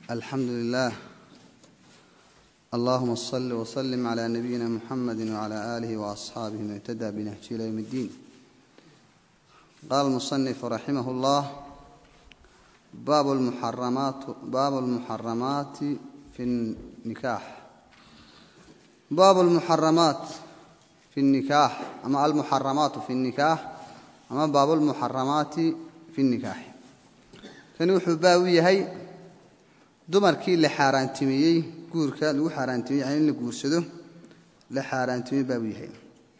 alxamdu lilah allahuma صل وsلم عlى nabiyina mxamedi وعlى آlih وأصxaabih man اhtdى bnhji ilى ywm اddiin qala الmuصنif raximah اllah bab اlmuxaramaati fi الnikaax baabu اlmuxaramaat fi الnikaax ama almuxaramaatu fi الnikaax ama baabu اlmuxaramaati fi الnikaax kani wuxuu baab u yahay dumarkii la xaaraantimeeyey guurka lagu xaaraantimey yani in la guursado la xaaraantimey baa u yahay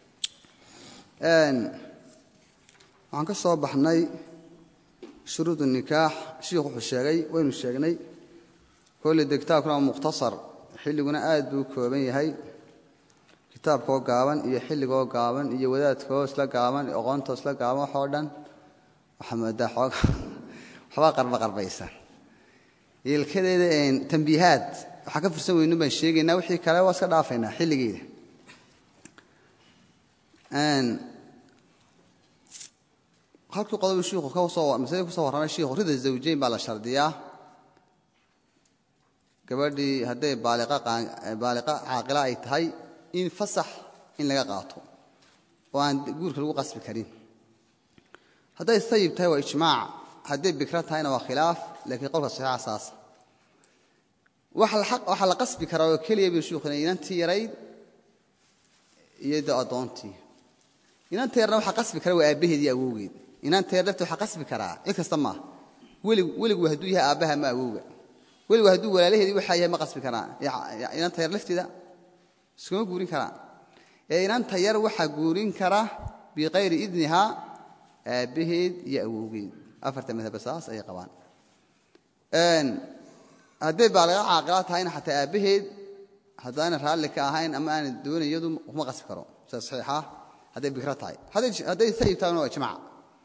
waxaan ka soo baxnay shuruud nikaax shiikhu wuxuu sheegay waynu sheegnay kolle de kitaabkuna waa mukhtasar xilliguna aad buu u kooban yahay kitaabkoo gaaban iyo xilligoo gaaban iyo wadaadkoo isla gaaban iyo aqoontoo isla gaaban waxoo dhan waxaa moodaa xooga waxbaa qarba qarbaysa yeelkadeeda tambiihaad waxaa ka fursan weynu baan sheegaynaa wixii kale waa iska dhaafaynaa xilligeeda halkii qodobu shiiku masaladii kusoo warramay shiikhu rida zawjayn baa la shardiyaa gabadhii hadday baaliqa caaqila ay tahay in fasax in laga qaato oo aan guurka lagu qasbi karin hadday sayib tahay waa ijmaac hadday bikra tahayna waa khilaaf laakiin qolka saxiixa saasa waxaa la qasbi karaa oo keliya buu shuukhina inantii yarayd iyo de addoontii inanta yarna waxaa qasbi kara waa aabbaheed iyo awowgeed inanta yar lafti waxaa qasbi karaa cid kasta maaha weligu hadduu yahay aabbaha ma awowga weligu hadduu walaalaheedii waxaa yahay ma qasbi karaan inanta yar lafteeda iskuma guurin karaan ee inanta yar waxaa guurin kara biqayri idnihaa aabbaheed iyo awowgeed afarta madhaba saas ayay qabaan hadday baaliqa caaqila tahayna xataa aabbaheed haddaana raalli ka ahayn ama aana doonayn iyadu kuma qasbi karo sida saxiixa hadday bikro tahay hadday sayib tahayna waa ijmaac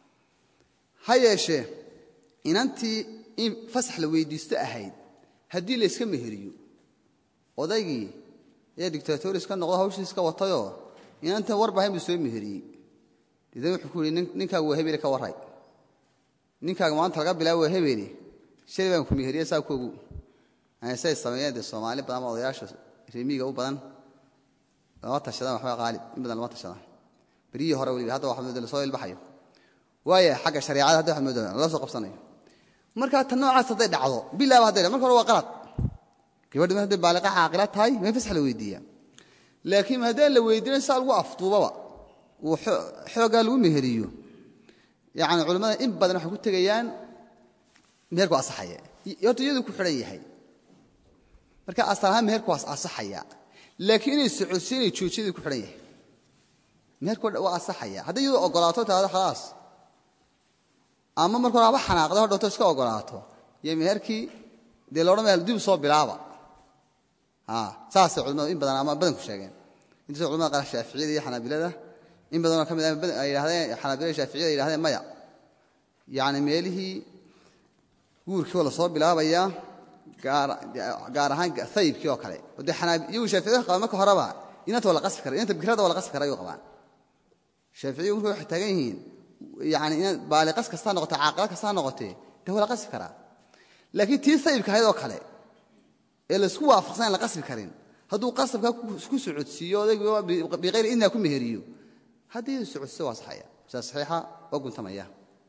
ha yeeshee inantii in fasax la weydiisto ahayd haddii la yska meheriyo odaygii ayaa dictator iska noqdo hawshii iska watayoo inantan warbahayn buu soo meheriyey deedna wuxuu ku yihi ninkaagu waa hebele ka warray ninkaaga maanta laga bilaabo waa hebele shalay baan ku meheriye saa ku ogu say sameeyeen dee soomaali badan ama odayaasha remiiga u badan lama tashadaan waxba qaalib in badan lama tashadaan beryihii hore weliba hadda waxa moodo lasoo ilbaxayo waaya xagga shareecada hadda waxa moodo lala soo qabsanayo markaa tan noocaas hadday dhacdo bilaaba hadday marka hore waa qalad gabadhi mar hadday baaliqa caaqila tahay ma in fasax la weydiiyaa laakiin haddaan la weydiinin saa lagu afduubaba uu xooggaa lagu meheriyo yacni culimmada in badan waxay ku tegayaan meherku asaxaya horta iyaduu ku xidhan yahay marka asal ahaan meherku waa asaxaya laakiin inay socodsi inay joojiyadii ku xidhan yahay meherku waa asaxaya hadday iyadoo ogolaato tahado khalaas ama marka hore haba xanaaqda hodhowto iska ogolaato iyo meherkii dee loodhan maya dib soo bilaaba saasay culimadu in badan ama badanku sheegeen intaasoo culimada qaar shaaficiyada iyo xanaabilada in badanoo ka mid ay yidhahdeen xanaabilada shaaficiyada yidhahdeen maya yacni meelihii guurkii oo lasoo bilaabayaa gaar ahaan ayibkii oo kale de iyagu shaaficiyada qabaan marka horeba inanta waa la qasbi kara inanta bikrada waa la qasbi kara ayuu qabaan shaaficiyu marka waxay taagan yihiin yani baaliqas kastaa noqotee caaqila kastaa noqotee de waa la qasbi karaa laakiin tii sayibka ahayd oo kale ee laisku waafaqsan aan la qasbi karin hadduu qasabka ku socodsiiyo odaygiiba biqayri idnaa ku meheriyo haddii socodsiyo waa saxaya saa saxiixa waa guntamaya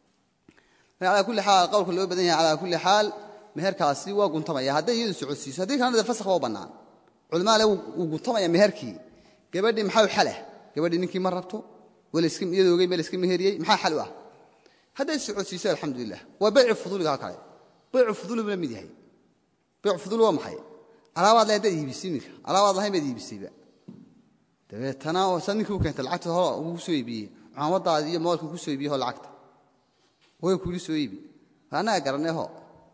alaa kulli xaal qowlka loo badan yahay calaa kulli xaal meherkaasi waa guntamaya hadday iyadu socodsiiso haddii kalena de fasakh waa u bannaan culimaa le wuu guntamaya meherkii gabadhii maxaa u xalah gabadhii ninkii ma rabto iyadoo ogey meel iska meheriyey maxaa xal u ah hadday socodsiiso alxamdulilah waa baycu fuduuliga ha kale baycu fuduuli buu la mid yahay baycu fuduuli waa maxay alaabaad le haddaad iibisay iminka alaabaad lahayn baad iibisayba dabeetana saa ninkii u keentay lacagta hore ugu soo iibiyey cuamadaadi iyo moolka ku soo iibiyey ho lacagta wayn kuuli soo iibi annaga garaneho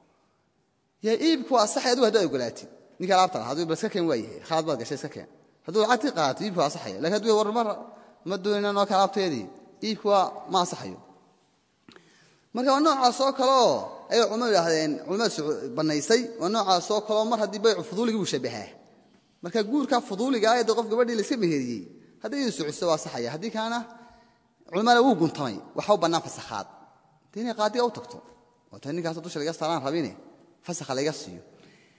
yaa iibku waa asaxay adigu haddaad ogolaatid ninka alaabta laha haduu bal iska keen waa yahay khalad baad gashay iska keen hadduu lacagtii qaato iibku waa asaxaya lakin haduu war mar ma doonina noo kale alaabteedii iibku waa ma asaxayo marka waa noocaas oo kaleoo ayay culimadu idhahdeen culimadu bannaysay waa noocaas oo kaleoo mar haddii baycu fuduuligii buu shabahaa marka guurka fuduuliga ah ee qof gabadhii la iska meheriyey haddii idu socodso waa asaxaya haddii kaana culimada wuu guntamay waxa u bannaan fasakhaad de inay qaadiga u tagto oo ta ninkaas dusha laga saaraan rabine fasakha layga siiyo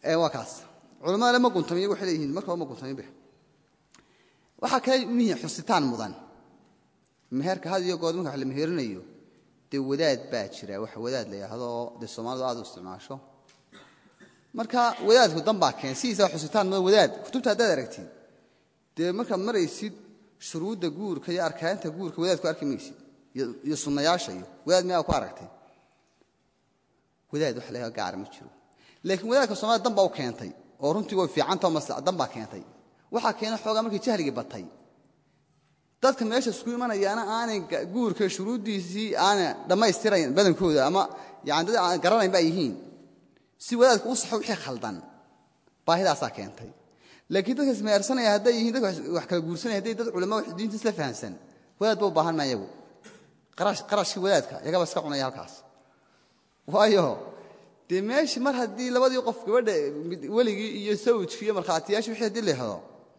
waa kaas culamada le ma guntamiy waxay leeyihiin markaba ma guntamin be waxaa kale mihi xusitaan mudan meherka had iyo good marka wax la meherinayo dee wadaad baa jira wax wadaad la yidhaahdo dee soomaalidu aad u isticmaasho marka wadaadku dan baa keen sidiisa xusitaan mudan wadaad kutubta haddaad aragtid dee markaad maraysid shuruudda guurka iyo arkaanta guurka wadaadku arki maysid iyo sunnayaasha iyo wadaad miyaa ku aragtay wadaad wax la yidhahdo gaara ma jiro laakiin wadaadka soomaalida dan baa u keentay oo runtii way fiicantao maslax dan baa keentay waxaa keenay xoogaa markii jahligii batay dadka meesha isku imanayaana aanay guurka shuruuddiisii aanay dhammaystirayn badankooda ama yani dad aan garanayn baa yihiin si wadaadka u saxo wixii khaldan baahidaasaa keentay laakiin dadka ismeersanaya hadday yihiin dadka wax kala guursanaya hadday dad culama wax diinta isla fahamsan wadaad ba u baahan maa yagu qarashkii wadaadka iyagaba iska cunaya halkaas waayo dee meeshii mar haddii labadii qof gabadha weligii iyo sawjkii iyo markhaatiyaashii wixii hadii la helo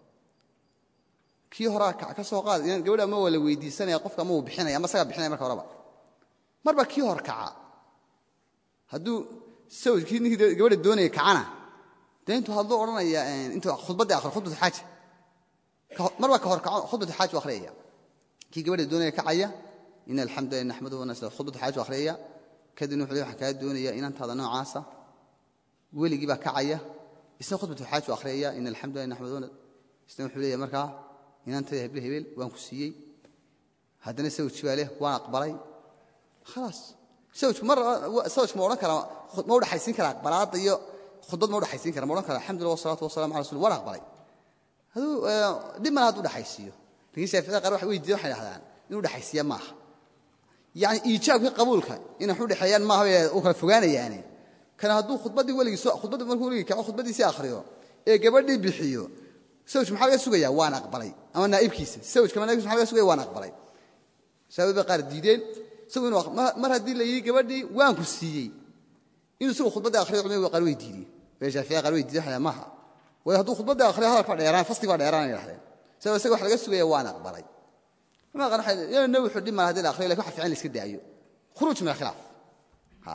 kii horaa ka soo qaad gabadha ama waa la weydiisanaya qofka ama uu bixinaya ama isagaa bixinaya marka horeba marba kii hor kaca hadduu sawjkii ninkii gabadha doonaya kacana dee intuu hadduu odhanaya intuu khudbaddii akhriyo khudbatu xaaja marba ka hor kaco khudbatu xaaj u akhriyaya kii gabadha doonaya kacaya in alxamdu lilah naxmaduhu wanasla khudbatu xaaj u akhriyaya kadibna wuxuu waxaan kaa doonaya inantaada noocaasa weligii baa kacaya isna khudbatu xaaj u akhriyaya in alxamdu lilah naxmaduhu isna wuxuu leeyahay markaa inantayda hebel hebel waan ku siiyey haddana sawjki baa leh waan aqbalay khalaas sawjku mar sawjku ma odhan karaa ma u dhaxaysiin karaa aqbalaadda iyo khudbad ma u dhaxaysiin kara ma odhan karaa alxamdulillah wasalaatu wasalamu ala rasul waan aqbalay haduu dhib mana hadduu dhaxaysiiyo lakiin shaaficida qaar waxay weydiiyan waxay dhahdaan inuu dhaxaysiiya maaha yani iijaabkii qabuulka inay wax u dhexeeyaan maaha bay u kala fogaanayaane kana hadduu khudbaddii weligii khudbaddii markuu weligii kaco khudbaddiisii akhriyo ee gabadhii bixiyo sawjku maxaa laga sugaya waan aqbalay ama naa'ibkiisa sawjka naibkiisa maxa laga sugaya waan aqbalay saabad bay qaar diideen isagu inuu mar haddii la yidhi gabadhii waan ku siiyey inuu isagu khudbaddii akhriyo culimadu qaar way diideen bee shaafiya qaar way diideen waxay maaha waayo hadduu khudbaddii akhriyo hadalka baa dheeraan fasli baa dheeraan ay dhahdeen sabab isaga wax laga sugaya waan aqbalay culimada qaar waxay yaa nabi wuxuu dhib maa haddii la akhriyo lakin waxa fiican la iska daayo khuruuj min alkhilaaf ha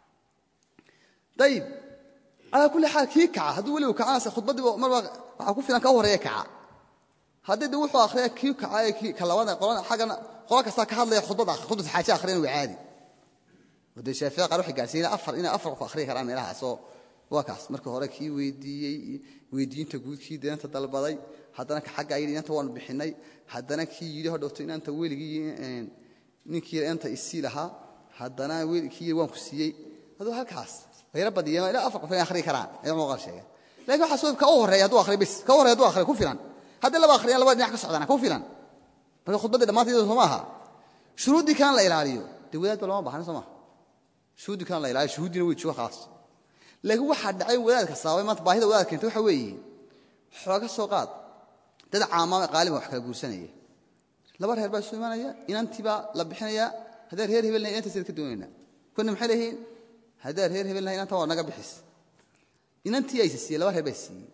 dayib calaa kulli xaal kii kaca hadduu weligu kacana khudbaddiiba marba waxaa ku filan ka horeeya kaca haddii de wuxuu akhriya kii kaca ee kii ka labada qolan xaggana qola kastaa ka hadlaya khudbad khudbad xaaje akhriyan waa caadi oo dee shaafici qaar waxay gaarsiiyeen afar inay afar qof akhriyi karaan meelahaasoo waa kaas marka hore kii weydiiyey weydiinta guudkii deenta dalbaday haddana ka xaggaa yidhi inanta waanu bixinay haddana kii yidhi hodhowto inanta weligii ninkii inanta isii lahaa haddana kii yidhi waan ku siiyey aduu halkaas yaro badiyeen ilaa afar qof inay akhriyi karaan ayaa muqal sheegeen lakin waxaa soo ka u horreeya hadduu akhriyo bis ka u horreya hadduu akhriyo ku filan haddii laba akhriyaan labada dhinac ka socdaan ku filan marka khudbaddii dhammaanteeda soo maaha shuruuddii kan la ilaaliyo dee wadaad ba lama baahna soo maha shuruuddii kan la ilaaliyo shuhuuddiina way jooga khalaas laakiin waxaa dhacay wadaadka sababay maanta baahida wadaad keentay waxa weeye xooga soo qaad dad caamaama qaaliban wax kala guursanaya laba reer baa isu imanaya inantii baa la bixinaya haddaan reer hebelna inantaasayad ka doonayna kuna maxay leeyihiin haddaan reer hebelna inanta waa naga bixis inantii aysa siiyey laba reer baa siiyey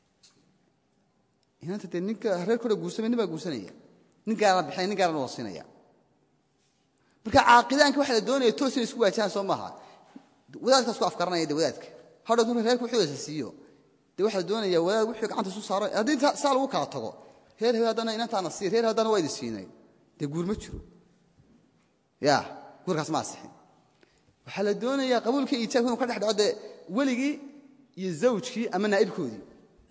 inanta dee ninka reer kore guursamay nin baa guursanaya nin gaarana bixinaya nin gaarana wasiinaya marka caaqidaanka waxa la doonaya toos inay isku waajahaan soo maaha wadaadkaas ku afkaranaya de wadaadka hadhow marka reerka wuxuu aysa siiyo dee waxaa la doonaya wadaad wuxuu gacanta isu saaro haddii saa lagu kala tago reer hebel haddana inantaana siiy reer haddana waa idi siinay dee guur ma jiro ya guurkaas ma asixin waxaa la doonayaa qabuulka iijaabka inuu ka dhex dhaco dee weligii iyo zawjkii ama naa'ibkoodii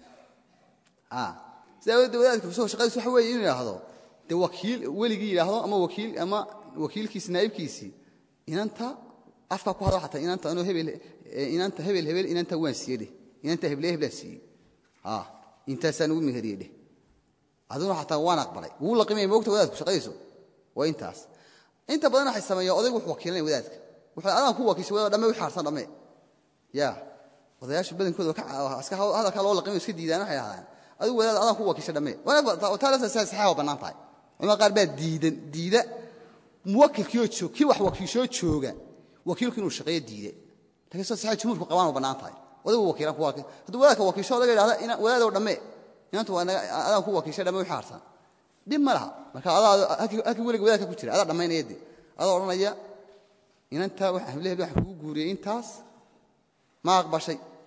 sidaa awoodeed wadaadka kusoo shaqadiis waxa weeye inuu yidhaahdo dee wakiil weligii yidhaahdo ama wakiil ama wakiilkiisi naa'ibkiisii inanta afka ku hadla xataa inanta anuu hebel inanta hebel hebel inanta waan siiyey dheh inanta heble heblaan siiyey intaasaan ugu meheriyey dheh aduna xataa waan aqbalay wuu laqimaya moogta wadaadku shaqadiisu waa intaas inta badan waxay sameeyaan odaygu wuxuu wakiilanaya wadaadka wuxuu adaan ku wakiishay wadaad dhamme wixii harsan dhamme ya odayaasha badankooda hadalkaa loo laqimay iska diidaan waxay dhahdaan adigu wadaad adaan ku wakiishay dhamme taalaasa saxiixa waa bannaan tahay culimada qaar baa diidan diida muwakilkiioo joog kii wax wakiishoo jooga wakiilku inuu shaqeeyo diide lakiin sida saxiixa jumhuurku qabaan waa bannaan tahay odaygu wakiilan ku wakiil hadduu wadaadka wakiisho odaga yidhahda wadaadow dhamme inantu waa adaan ku wakiishay dhamme wixii harsan dhib ma laha marka adaa halkii weliga wadaadka ku jira adaa dhammaynaya de adoo odhanaya inantaa heblehe waxaan kugu guuriyey intaas ma aqbashay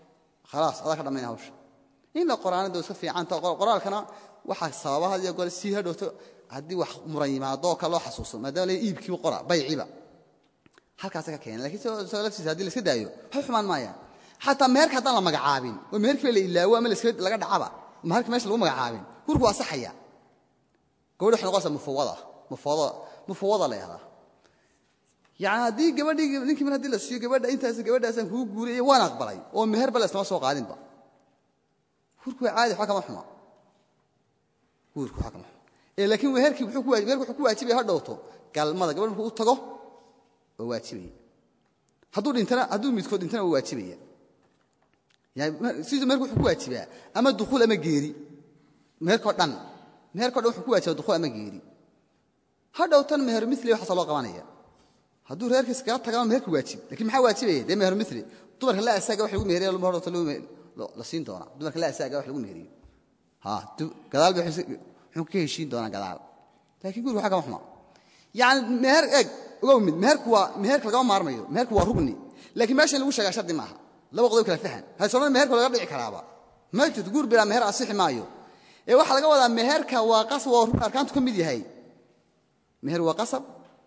khalaas adaa ka dhammaynaya hawsha in la qoraanada iska fiicanta qoraalkana waxaa sababa had iyo goor sii hadhowto haddii wax muran yimaadoo kale loo xasuuso maadaama la iibkiiba qora bayciba halkaasa ka keena lakiin isagoo laftiisa hadii la iska daayo waxba xumaan maayaan xataa meherka haddaan la magacaabin oo meherkiiba la ilaawo ama laga dhacaba maherka meesha lagu magacaabin gurku waa saxaya gabadhi waxay noqonaysaa mufawada mufawada mufawada la yahdaa yani haddii gabadhii ninkii mar haddii la siiyo gabadha intaas gabadhaasaan kugu guuriyay waan aqbalay oo meherba la islama soo qaadinba gurku waa caadi waxba kama xuma gurku waxba kama xuma ee laakiin meherkii muxuu ku waajib meherku wuxuu ku waajibaya ha dhowto galmada gabadh markuu u tago oo waajibaya hadduu dhintana hadduu midkood dhintana waa waajibaya yani sidii meherku wuxuu ku waajibaa ama dukhuul ama geeri meherkoo dhan meherkao dhan wuxuu ku waajibaa dukhuul ama geeri ha dhowtan meher mili waxaasa loo qabanaya hadduu reerkiis kala tagama meherku waajib lakiin maxaa waajibaya dee meher mili dumarka la asaaga wax lagu meheriya hordhowta la siin doonaa dumarka la asaaga wax lagu meheriyo gadaal bay wuxuu ka heshiin doonaa gadaal laakiin guriga waxa kama xuma yani meher eeg ogow mid meherku waa meherka lagama maarmayo meherku waa rugni laakiin meesha in lagu sheegaa shardi maaha laba qodob kala fahan hasoomada meherka laga dhici karaaba ma jirto guur bilaa meher asixi maayo ee waxaa laga wadaa meherka waa qasab waa rugn arkaantu ka mid yahay meher waa qasab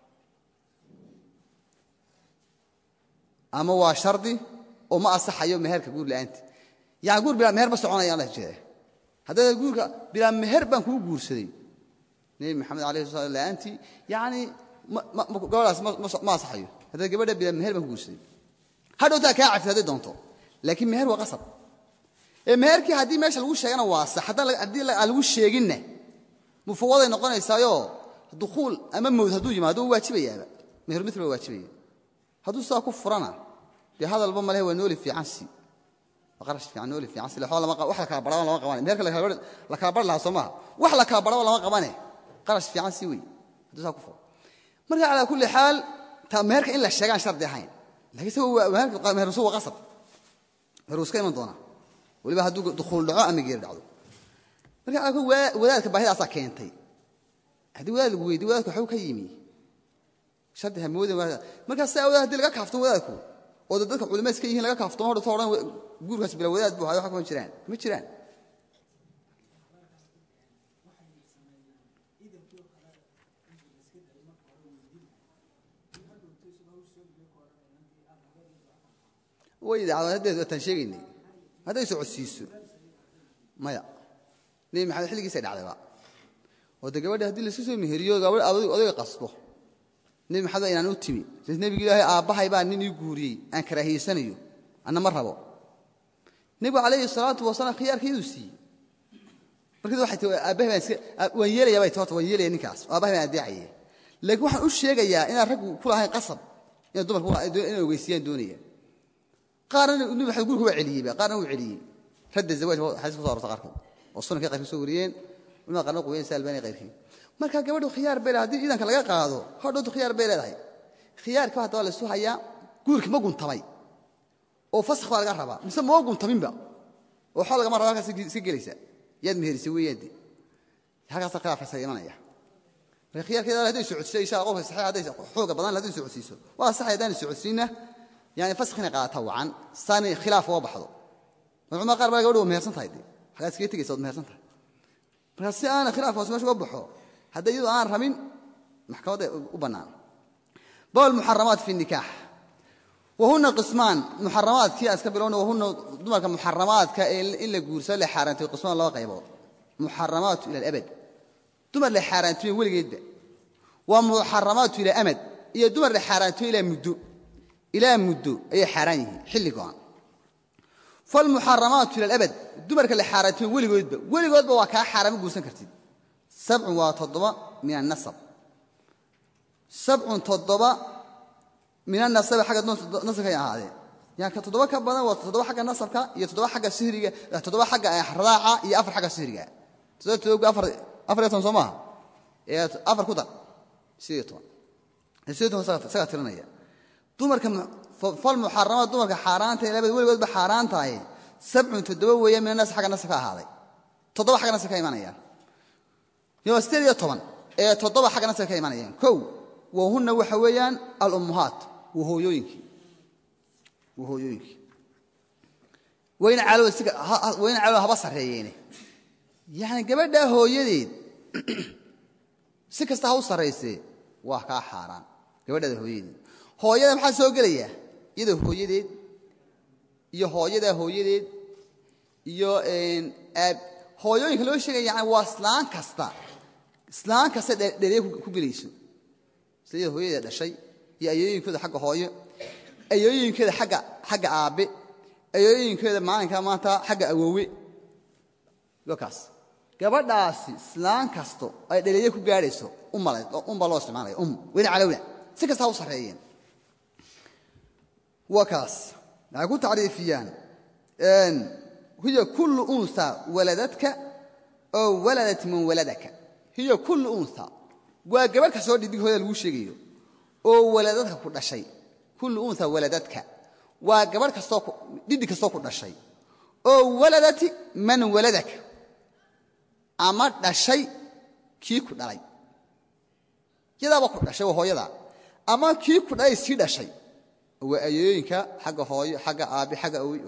ama waa shardi oo ma asaxayo meherka guur la'aanti yani guur bilaa meher ma soconaya la jeeda haddana guurka bilaa meher baan kugu guursaday nebi maxamed alayhi sala la'aantii yani gabadhaas ma asaxayo haddana gabadha bilaa meher baan ku guursaday hadhowtaa kaa cafid hadday doonto laakiin meher waa qasab ee meherkii haddii meesha lagu sheegana waa sax haddii aan lagu sheeginna mufawaday noqonaysaayoo dukhuul ama mawd hadduu yimaado waa waajibayaaba meher mil waa waajibaya hadduu sidaa ku furana dee hadalba malehe waa nooli fiican si qarash fiican nooli fiican si wax la kala baraba lama qabane meherka la kala bari lahaa soo maaha wax la kala baraba lama qabane qarash fiican si wey hadduu saa ku furo marka calaa kulli xaal ta meherka in la sheegaan shardi ahayn lakiin isaga mehersu waa qasab meher wuu iska iman doonaa waliba hadduu dukhuul dhaco ama geeri dhacdo marka calaa kulli wadaadka baahidaasaa keentay haddii wadaad lagu weydiy wadaadku waxbuu ka yimi shardi hamoodan markaa si awdaad hadii laga kaaftomo wadaadku oo dadka culimada iska yihiin laga kaaftomo horta odhan guurkaas bila wadaad buu hayo wax kama jiraan ma jiraan way dhacdo haddeed waataan sheegaynay hadday socodsiiso maya nebi maxamed xilligiisay dhacdayba oo de gabadha haddii laiska soo meheriyo gabadh odayga qasbo nebi maxamed baa inaan u timi s nebigu ilaahay aabbahay baa nin ii guuriyey aan karaahiyeysanayo anna ma rabo nebigu calayhi salaatu wasalaam khiyaarkeeduu siiyey markaas waxay tii aabbahay baan iska waan yeelaya bay horta waan yeelaya ninkaas aabbahay baan adeecaye laakiin waxaan u sheegayaa inaan raggu ku lahayn qasab inay dumarku inay ogeysiyaan doonaya qaarna nebi maxamed gurka waa celiyeyba qaarna wuu celiyey radda zawaaj xadiis kuso arorta qaarkood oo sunankii qayrkii soo wariyeen culimada qaarna quween sa albani qayrkii marka gabadhu khiyaar bay leedahay haddii ciidanka laga qaado hodhowtu khiyaar bay leedahay khiyaarka haddaba la isu hayaa guurki ma guntamay oo fasakh baa laga rabaa mise moo guntaminba oo xoo lagama raba halkaas iska gelaysa yaad meherisay weeyaade halkaasa khilaafkaasa imanaya marka khiyaarkeeda hadday socodsiiso insha qofka saxiix hadday xooga badan hadday socodsiiso waa sax haddaan socodsiinna yani fasakh inay qaadata wacan saani khilaaf uga baxdo culamada qaar baa gabadhu waa mehersan tahay de halkaas iskaga tegaysa waad mehersan tahay marka si aana khilaafkaas meesha uga baxo hadday iyadu aan rabin maxkamadda u bannaan bawl muxaramaat fi nikaax wahuna qismaan muxaramaadkii aan iska bilowna wahuna dumarka muxaramaadka ee in la guursado la xaaraantiyo qismaan laba qaybood muxaramaatu ila alabad dumar la xaaraantiyo weligeedba waa muxaramaatu ila amad iyo dumar la xaaraantiyo ilaa muddo ilaa muddo ayay xaaraan yihiin xilli go'an falmuxaramaatu ila alabad dumarka la xaaraantiyo weligoodba weligoodba waa kaa xaaraama guursan kartid sabcun waa toddoba min annasab sabcun toddoba min anasabi xagga nasabkay ahaadeen yani ka toddoba ka badan waa toddoba xagga nasabka iyo toddoba xagga sihriga toddoba xagga radaaca iyo afar xagga sihriga toddoba toddoba afar afar iyo toban soo maaha ee afar ku dar sideed iyo toban sideed iyo toban isagaa tirinaya dumarka fal muxaramaad dumarka xaaraanta labad weligoodba xaaraan tahay sabcun toddoba weeye min anas xagga nasabka ahaaday toddoba xagga nasabka imanayaan yo sideed iyo toban ee toddoba xagga nasabka ka imanayaan kow wahunna waxa weeyaan alummuhaat waa hooyooyinkii waa hooyooyinkii wayna calow si wayna calow haba sarreeyeene yacni gabadhaa hooyadeed si kasta ha u sarraysee waa kaa xaaraan gabadhaada hooyadeed hooyada maxaa soo gelayaa iyadoo hooyadeed iyo hooyadaa hooyadeed iyo aab hooyooyinka loo sheegaya yani waa islaan kasta islaan kasta dhereye ku gelayso sida iyada hooyadeeda dhashay iyo ayooyinkooda xagga hooyo ayooyinkeeda agga xagga aabbe ayooyinkeeda maalinka maanta xagga awowe kaas gabadhaasi islaan kasto ay dhereye ku gaadhayso umbaa loo isticmaalaya um wayna calowna si kasta ha u sarreeyeen waa kaas waxay ku tacriifiyaan hiya kullu unha waladadka oo waladat man waladaka hiya kullu unha waa gabadh kastoo dhidig hooyada lagu sheegayo oo waladadka ku dhashay kullu unha waladadka waa gabadh kastoo dhidig kastoo ku dhashay oo waladati man waladaka ama dhashay kii ku dhalay yadaaba ku dhashay waa hooyada ama kii ku dhalay sii dhashay waa ayooyinka xagga hooyo xagga aabe xagga awoy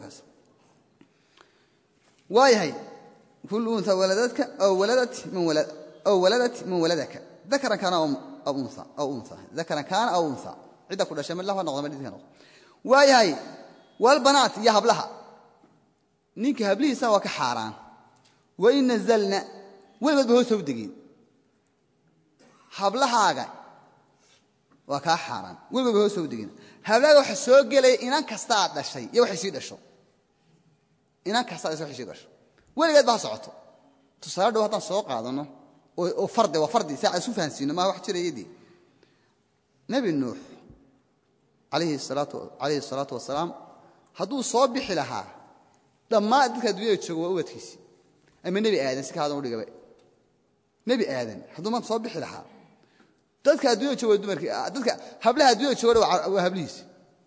waayahay kullu unha waladadka aw waladat man waladaka dakaran kaana aw unha dakaran kaana aw unha cidda ku dhashay midlah noqda ma dhidka noqdo waayahay walbanaat iyo hablaha ninka hablihiisana waa ka xaaraan wain nazalna weligood ba hoosta u degeen hablahaaga waa kaa xaaraan weligood ba hoosta u degeen hablahaaga waxa soo gelaya inan kasta aad dhashay iyo waxay sii dhasho inan kasta aad waxay sii dhasho weligeed ba ha socoto tusaale dhow haddaan soo qaadano oo farde waa fardi si aan isu fahansiino maa wax jirayadii nebi nuux calayhi salaatu wasalaam hadduu soo bixi lahaa dhammaan dadka addunyada jooga waa ubadkiisii ama nebi aadan si kaadan udhigaba nebi aadan hadduu maanta soo bixi lahaa dadka addunyada jooga waa dumarkii dadka hablaha addunyada jooga waa hablihiisi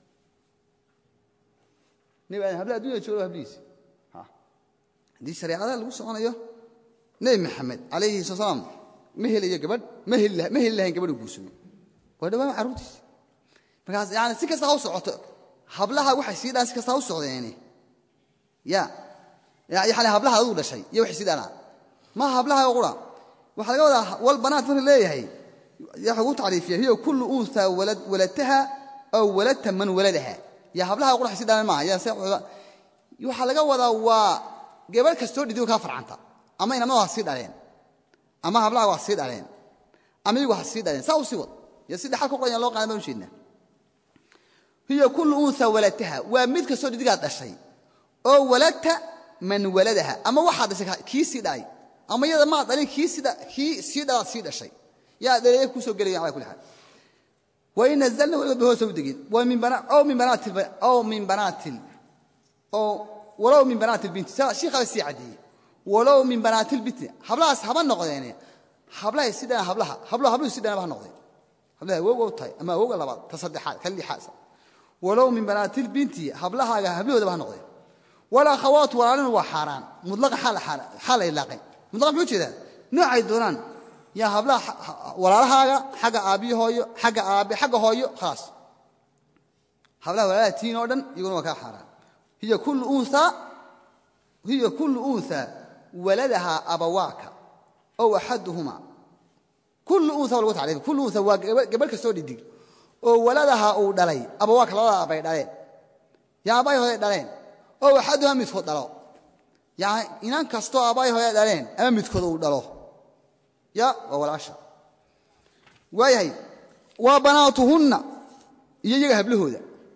nebi aadan hablaha addunyada jooga waa hablihiisi haddii shareecada lagu soconayo nebi maxamed calayhi sala salaam ma helayo gabadh ma heli lahayn gabadhu guursado waa dhawaan carruurtiisi markaas yani si kasta ha u socoto hablaha waxay sii dhaan si kasta ha u socdeeni ya yani hablaha aduu dhashay iyo waxay sii dhaanaan maha hablaha qura waxaa laga wadaa wal banaat marka leeyahay waxa ugu tacriifiya hiya kullu unha waladtaha aw waladta man waladaha ya hablaha qura waxay sii dhaanaan maaha ya waxaa laga wadaa waa gabadh kastoo dhidigo kaa farcanta ama inamada ha sii dhaleen ama hablaha ha sii dhaleen ama iyagu ha sii dhaleen saa u sii wad yo si dhaxal ka qoran loo qaadan baan u jeednaa hiya kullu unha waladtaha waa mid kastoo dhidigaad dhashay oo waladta man waladaha ama waxaad dhashay kii sii dhalay ama iyada maad dhalin kii sii dhalaad sii dhashay yaa dhaleeye kusoo gelaya ala kulli xaal wain nazalna weligood ba hoosa u degin aw min banaatil aw min banaatil oo walow min banaati lbinti shiikhaba sii caddeeyey walow min banaati lbinti hablahaas haba noqdeene hablahay si dhana hablaha hablo habluhu si dhanaba ha noqdeen hablaha awowga u tahay ama awowga labaad ta saddexaad ka lixaad walow min banaati lbinti hablahaaga hablahoodaba ha noqdeen walakhawaatu walaalinu waa xaaraan mudlaqa xaal la ilaaqay mudlaqa muxuu jeedaa noocay doonaan yaa hablaha walaalahaaga xagga aabbiyo hooyo xagga aabbe xagga hooyo khalaas hablaha walaalaha tiin oo dhan iyaguna waa kaa xaaraan hiya kullu unha hiya kullu unha waladahaa abawaaka ow axaduhuma kullu unha waa lagu tacriifa kullu unha waa gabadh kastoo dhidig oo waladahaa uu dhalay abawaaka labada aabay dhaleen yaa aabbahay hooday dhaleen ow axaduhuma midkood dhalo yani inan kastoo aabbahay hooday dhaleen ama midkood uu dhalo ya waa walaasha waayahay waa banaatuhunna iyo iyaga hablahooda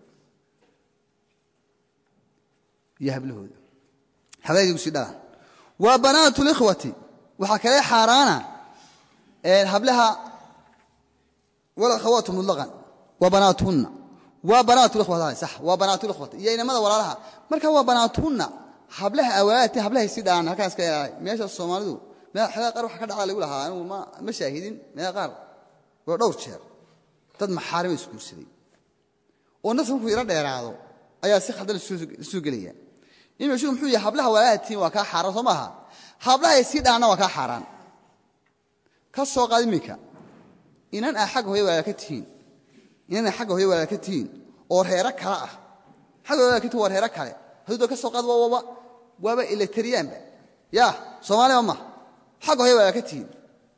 iyo hablahooda hablahaydgu sii dhalaan waa banaatu likhwati waxaa kale xaaraana hablaha walakhawaatu mutlaqan waa banaatuhunna waa banaatu likhwati sax waa banaatu likhwati iyo inamada walaalaha marka waa banaatuhunna hablaha awaati hablahay sii dhalaan halkaas ka ilaalay meesha soomaalidu xegaa qaar waxa ka dhacda lagu lahaa anigu ma shaahidin meeqa qaar waa dhowr jeer dad maxaarima isguursaday oo nafsa markuu ira dheeraado ayaa si khaldan isu gelaya imashuu muxuu yahay hablaha walaalahtiin waa kaa xaaraan soo maaha hablahay sii dhaanna waa kaa xaaraan ka soo qaad iminka inan aa xagga hooya walaala ka tihiin inan aa xagga hooya walaala ka tihiin oo reero kale ah xagga walaala ka tihin waa reero kale hadduu ka soo qaad waaba waaba eletriyaanba ya soomaaliba ma xagga hoya waa ka tihiin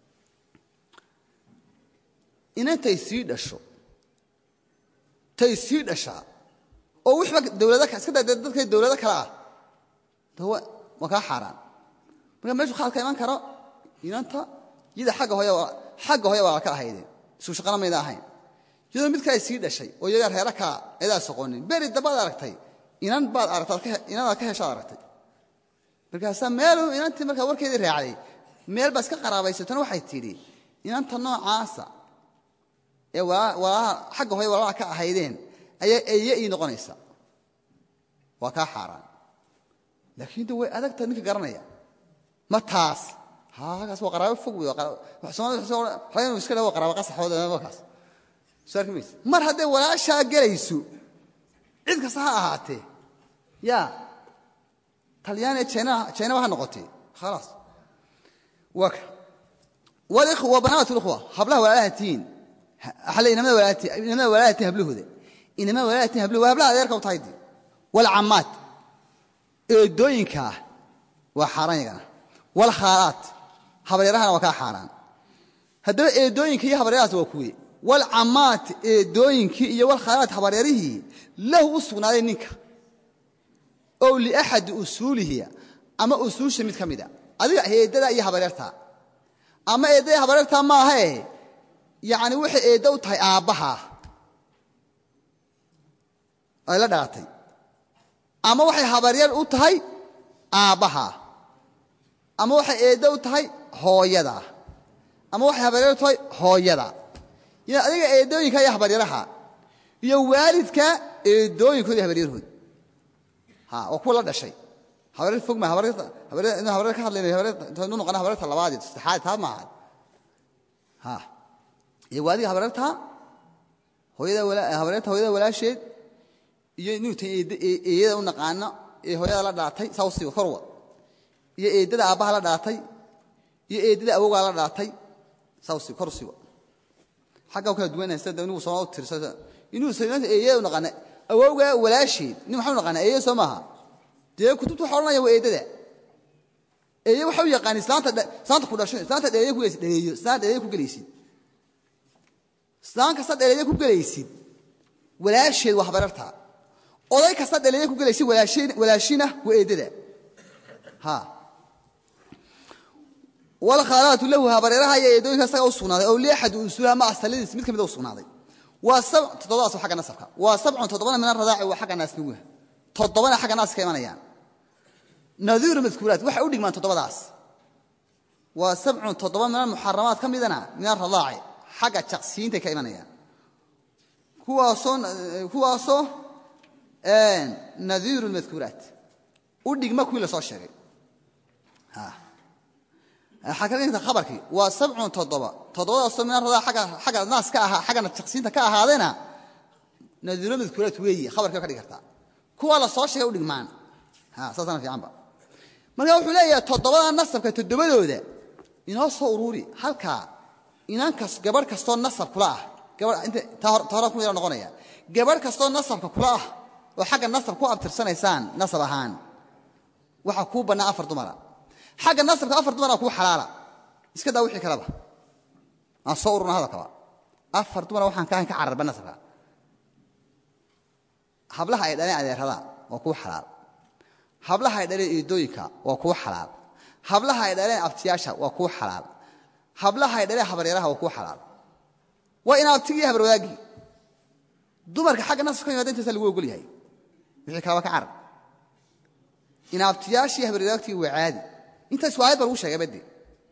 inantay sii dhasho tay sii dhashaa oo wixba dawlada iska da dadka dawlado kale ah de waa kaa xaaraan marka meeshu khaal ka iman karo inanta iyada agga hoy xagga hoya waa ka ahaydeen isu shaqana mayda ahayn iyadoo mid kale sii dhashay oo iyaga reera kaa edaa soqonin beri dambaad aragtay inan baad aragtay inanaad ka heshaad aragtay markaasaa meelu inantii markaa warkeedii raacday meel baa iska qaraabaysatona waxay tidhi inanta noocaasa ee xagga hoya walaalaha ka ahaydeen ayaa eye ii noqonaysa waa kaa xaaraan laakiin de way adagta ninka garanaya ma taas kaas waa qaraabo fog wey soomaalida iska dhawo qaraabo qasaxood markaas soo arki mayse mar hadday walaashaa gelayso cid kasta ha ahaatee ya talyaaniya jaynaba ha noqotee khalaas waa ka walikhwa banaat likhwa hablaha walaalaha tihiin inamada walaalaha tihin hablahooda inamada walaalaha tihin hablahoda waa hablaha adeerka u tahay dee walcammaad eedooyinkaa waa xaaraan yagana walkhaalaat habaryarahana waa kaa xaaraan haddaba eedooyinka iyo habaryarahaas waa kuwe walcammaat eedooyinkii iyo walkhaalaat habaryarihii lahu u sugnaaday ninka ow liaxadi usuulihi ama usuusha mid ka mida adiga eeddada iyo habaryartaa ama eeddada habaryartaa maahae yacni waxay eeddo u tahay aabbaha ay la dhalatay ama waxay habaryar u tahay aabbaha ama waxay eeddo u tahay hooyada ama waxay habaryar u tahay hooyada ya adiga eedooyinka iyo habaryaraha iyo waalidka eedooyinkooda iyo habaryarhood waa kuwa la dhashay habaryar fog ma habaryar ka hadlaynu noqona habaryarta labaadii saddexaad taa maaha iyo waa adiga habaryarta habaryarta hooyada walaasheed iyo inuuta eeyada u naqaano ee hooyada la dhalatay saa usiiba korwa iyo eeddada aabbaha la dhalatay iyo eeddada awogaa la dhalatay saa usiiba kor usiiba xagga kala duwanaysa de inigu sooma tirsa inuu eeyada u naqaana awowgaa walaasheed nin waxaa u naqaana eeye soo maaha dee kutubta waxa odhanaya waa eeddada eeye waxa u yaqaan islaanta ku dhasho islaanta dheeeye ku gelaysid dhaleeyo islaan dhaleeye ku gelaysid islaan kasta dhaleeye ku gelaysid walaasheed waa habaryarta oday kasta dhaleeye ku gelaysid walaashina waa eeddada ha walkhaalaatu lahu habaryaraha iyo eedooyinka isaga u sugnaaday ow liaxadi usuulaha ma asaladiis mid ka mida u sugnaaday waa toddobadaas waa xagga nasabka waa sabcun toddobana min aradaaci waa xagga naasnuguha toddobana xagga naas ka imanayaan nadiiru madkuuraat waxay u dhigmaan toddobadaas waa sabcun toddoba min almuxaramaat ka midana min aradaaci xagga jaqsiyiintay ka imanayaan kuwaasoo nadiiru madkuuraat u dhigma kuwii la soo sheegay xakadinta khabarkii waa sabcun toddoba toddobadaasoo min aradaa xagga naas ka ahaa xaggana jaqsiinta ka ahaadayna nadiiro madkuuraat weeye khabarkii ka dhigi kartaa kuwa la soo sheegay u dhigmaan saasana fiicanba marka wuxuu leeyahay toddobada nasabka toddobadooda inoo soo uruuri halkaa inankas gabadh kastoo nasab kula ah ta hore ku yaro noqonaya gabadh kastoo nasabka kula ah oo xagga nasab ku abtirsanaysaan nasab ahaan waxaa kuu bannaa afar dumara xagga nasabka afar dumara kuu xalaala iska daa wixii kaleba aan soo ururna hadalkaba afar dumara waxaan ka ahayn ka cararba nasabka hablaha ay dhaleen adeerada waa kuu xalaal hablaha ay dhaleen eedooyinka waa kuu xalaal hablaha ay dhaleen abtiyaasha waa kuu xalaal hablaha ay dhaleen habaryaraha waa kuu xalaal waa in abtigii habar wadaagii dumarka xagga nasab ka yimaada intaasa lagu ogol yahay wixii kalaba ka carar in abtiyaashii habar wadaagtii waa caadi intaas waa ayad ba lagu sheegay bade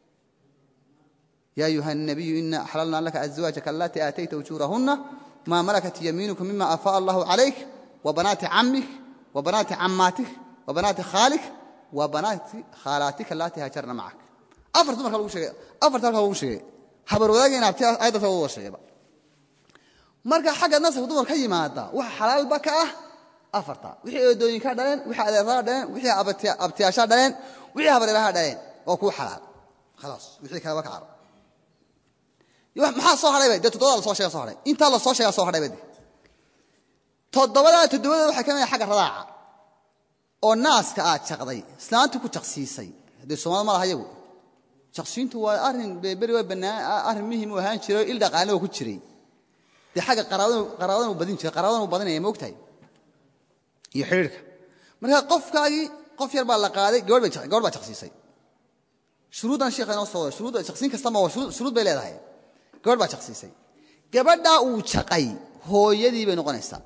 ya ayuha الnabiyu ina axlalna laka azwaajaka alatii aatayta ujuurahuna ma malakat yamiinuka mima afaa allahu calayk wabanaati camik wabanaati cammaatik wabanaati khaalik wabanaati khaalaatika alatii haajarna macak afar dumarka lagu sheegay afarta halka lagu sheegay habar wadaagii in abtiya ayaddaas wada sheegayba marka xagga nasabka dumar ka yimaada waxa xalaalba ka ah afarta wixii eedooyinkaa dhaleen wixii adeerada dhaleen wixii abtiyaashaa dhaleen wixii habareeraha dhaleen oo kuu xalaal khalaas wixii kaleba ka caro maxaa soo hadhayba dee toddobada lasoo sheega so hadhay intaa lasoo sheegaa soo hadhayba de toddobadaa toddobadooda waxay ka mid xagga radaaca oo naaska aad jaqday islaantii ku jaqsiisay haddee soomaalida ma laha yagu jaqsiintu waa arrin beri waa bannaan arrin muhim u ahaan jiray oo il dhaqaale oo ku jiray dee xagga qaraabadan uu badin jiray qaraabadan uu badinaya ma ogtahay iyo xidhiirka marka qofkaagii qof yar baa la qaaday gabadh baa jaqsiisay shuruuddan sheekha inoo soo wada shuruudda jaqsiin kastama waa shuruud bay leedahay gabadh baa jaqsiisay gabadhaa uu jaqay hooyadii bay noqonaysaa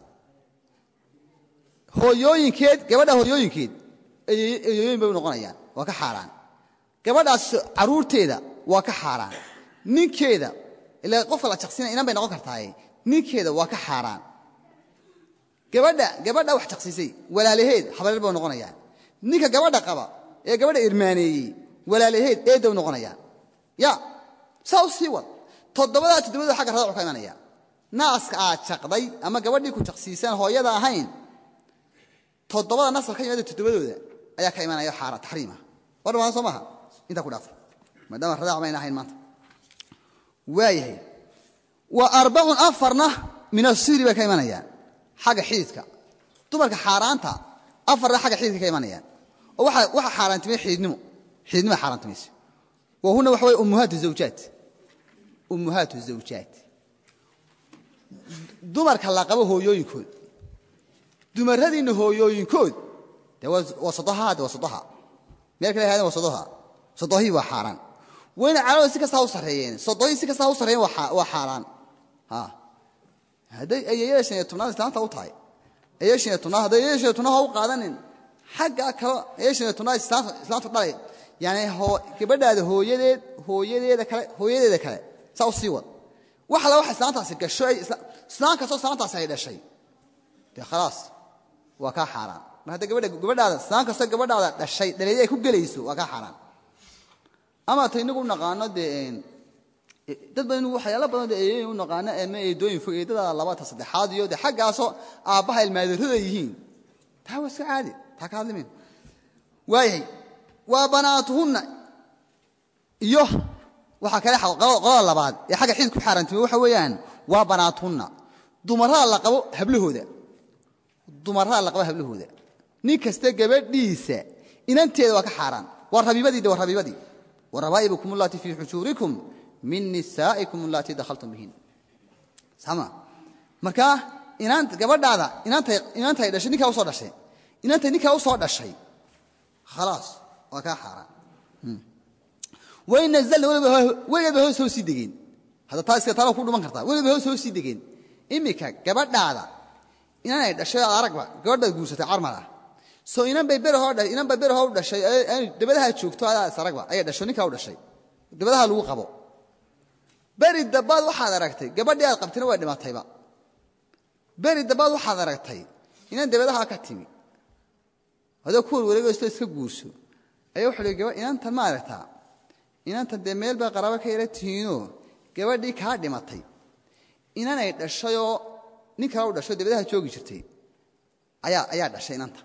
hooyooyinkeed gabadha hooyooyinkeed eeyooyin bay u noqonayaan waa ka xaaraan gabadhaas caruurteeda waa ka xaaraan ninkeeda ilaa qofka la jaqsiinaya inan bay noqon kartaaye ninkeeda waa ka xaaraan gabadha gabadha wax jaqsiisay walaalaheed habareer bay noqonayaan ninka gabadha qaba ee gabadha irmaaneeyey walaalaheed eedda u noqonayaan ya saa u sii wad toddobadaa toddobada xagga radacu ka imanaya naaska aad jaqday ama gabadhii ku jaqsiisaan hooyada ahayn toddobada nasal ka yimaada toddobadooda ayaa ka imanaya xaara taxriima war dhamaan soo maaha intaa ku dhaafay maadaama radac mayna ahayn maanta waayahay wa arbacun afarna min asiri bay ka imanayaan xagga xididka dumarka xaaraanta afarna xagga xididka ka imanayaan oo waxa xaaraantimay xididnimo xididnimo xaaraantimaysa wa huna waxa weye ummuhaatu zawjaat ummuhaatu zawjaat dumarka la qabo hooyooyinkood dumaradiinna hooyooyinkood de waa sodoha de waa sodoha meel kale haadeen waa sodoha sodohii waa xaaraan wayna calaamada si kastaa u sarreeyeen sodohii si kastaa u sarreeyeen waa xaaraan hadday ayeeyada shan iyo tobnaad islaanta u tahay ayeeya shan iyo tobnaad hadday ayeeya shan iyo tobnaad ha u qaadanin xagga kale ayeeya shan iyo tobnaad islaantu dhalay yani gabadhaada hooyadeed hooyadeeda kale hooyadeeda kale saa u sii wad wax alla waxa islaantaasi gasho islaan kastoo islaantaasi ay dhashay dee khalaas waa kaa xaaraan mar hadda gabadhaada islaan kastoo gabadhaada dhashay dhaleedii ay ku gelayso waa kaa xaaraan ama ta inagu naqaano dee dad badan waxyaala badan dee eeyooyin u naqaano ama eedooyin fog eedada labaata saddexaad iyo dee xaggaasoo aabbaha ilmaadarrada yihiin taa waa iska caadi taa ka hadlimin waayahay waa banaatuhunna iyo waxaa kale qolada labaad ee xagga xidid ku xaaraantimay waxa weeyaan waa banaatuhunna dumarrada la qabo hablahooda dumarrada la qabo hablahooda nin kasta gabadhiisa inanteeda waa ka xaaraan waa rabiibadii de waa rabiibadii warabaa'ibukum allati fii xujuurikum min nisaa'ikum allati dakhaltum bihin sama markaa inaant gabadhaada inaantay inaantay dhashay ninkaa usoo dhashay inaantay ninkaa usoo dhashay khalaas waa kaa xaaraan way nazalna weligeedba hoos hoos sii degeen hadda taa iska taala ku dhuman kartaa weligeedba hoos hoos sii degeen iminka gabadhaada inanay dhashay aad aragba gabadhaad guursatay carmar ah soo inan bay berahoo inan bay berahoo u dhashay dabadaha joogto adaa is aragba ayay dhasho ninkaa u dhashay dabadaha lagu qabo beri dabbaad waxaad aragtay gabadhii aad qabtayna way dhimatayba beri dabbaad waxaad aragtay inan dabadaha ka timi adoo kuwar wareegaysto iska guurso ayaa wuxuu hi gaba inantan ma aragtaa inantan dee meel bay qaraabo ka yara tihiinoo gabadhii kaa dhimatay inanay dhashayoo nin kala u dhashay dabadaha joogi jirtay ayaa ayaa dhashay inanta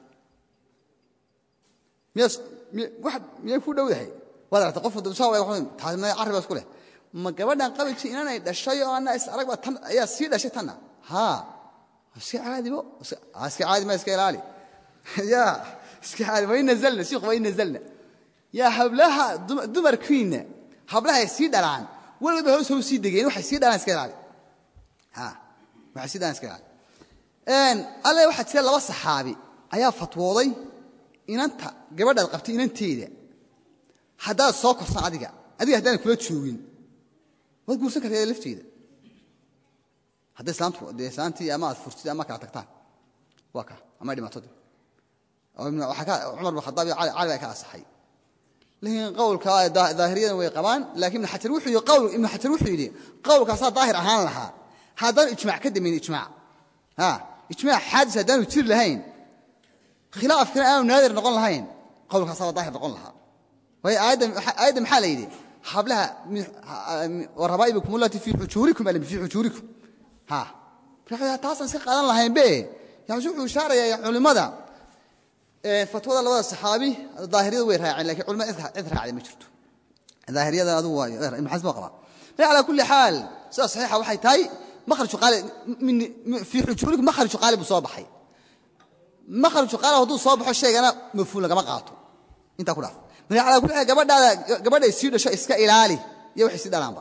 miyay ku dhowdahay waad aragtay qof carriba isku leh ma gabadhan qabiji inanay dhashay oo anna is aragba tan ayaa sii dhashay tanna haa iska caadibo iska caadi ma iska ilaali ya iska caadi wain nazalna shiikhu wain nazalna yaa hablaha dumarkiinna hablahay sii dhalaan weliba hoos hoos sii degeen waxay sii dhalaan iska ilaali waxay sii dhalaan iska ilaali alle waxaa jira laba saxaabi ayaa fatwooday inanta gabadhaad qabtay inanteeda haddaad soo korsan adiga adiga haddaanan kula joogin waad guursan kartaa lafteeda hadday islaantu dee islaantii ama aad furtid ama kala tagtaan waa ka ama dhimato cumar bin khadaab iyo cali baa ka asaxay laakiin qowlka daahiriyadan way qabaan laakiin ibn xajar wuxuu yidhi qawl ibn xajar wuxuu yidhi qowlkaasaa daahir ahaan lahaa haddaan ijmac ka damayn ijmac ha ijmac xaadis haddaanu jiri lahayn khilaafkana aanu naadir noqon lahayn qowlkaasaaba daahir noqon lahaa waayo aayadda maxaa la yidhi hablaha warabaa'ibikum allati fii xujuurikum alim fii xujuurikum ha taasaan iska qaadan lahaynbe yani wuxuu ishaarayaa culimmada fatwada labada saxaabi daahiriyada way raaceen lakin culimada cid raacday ma jirto daahiriyada adugu waa ibn xasm waa qabaa marka calaa kulli xaal sida saxiixa waxay tahay makhraju qaali fii xujuurikum makhraju qaali buu soo baxay makhraju qaala hadduu soo baxo shaygana mafhuum lagama qaato intaa ku dhaaf marka calaa kulli xaal gabadhaada gabadhay sii dhasho iska ilaali iyo waxay sii dhalaanba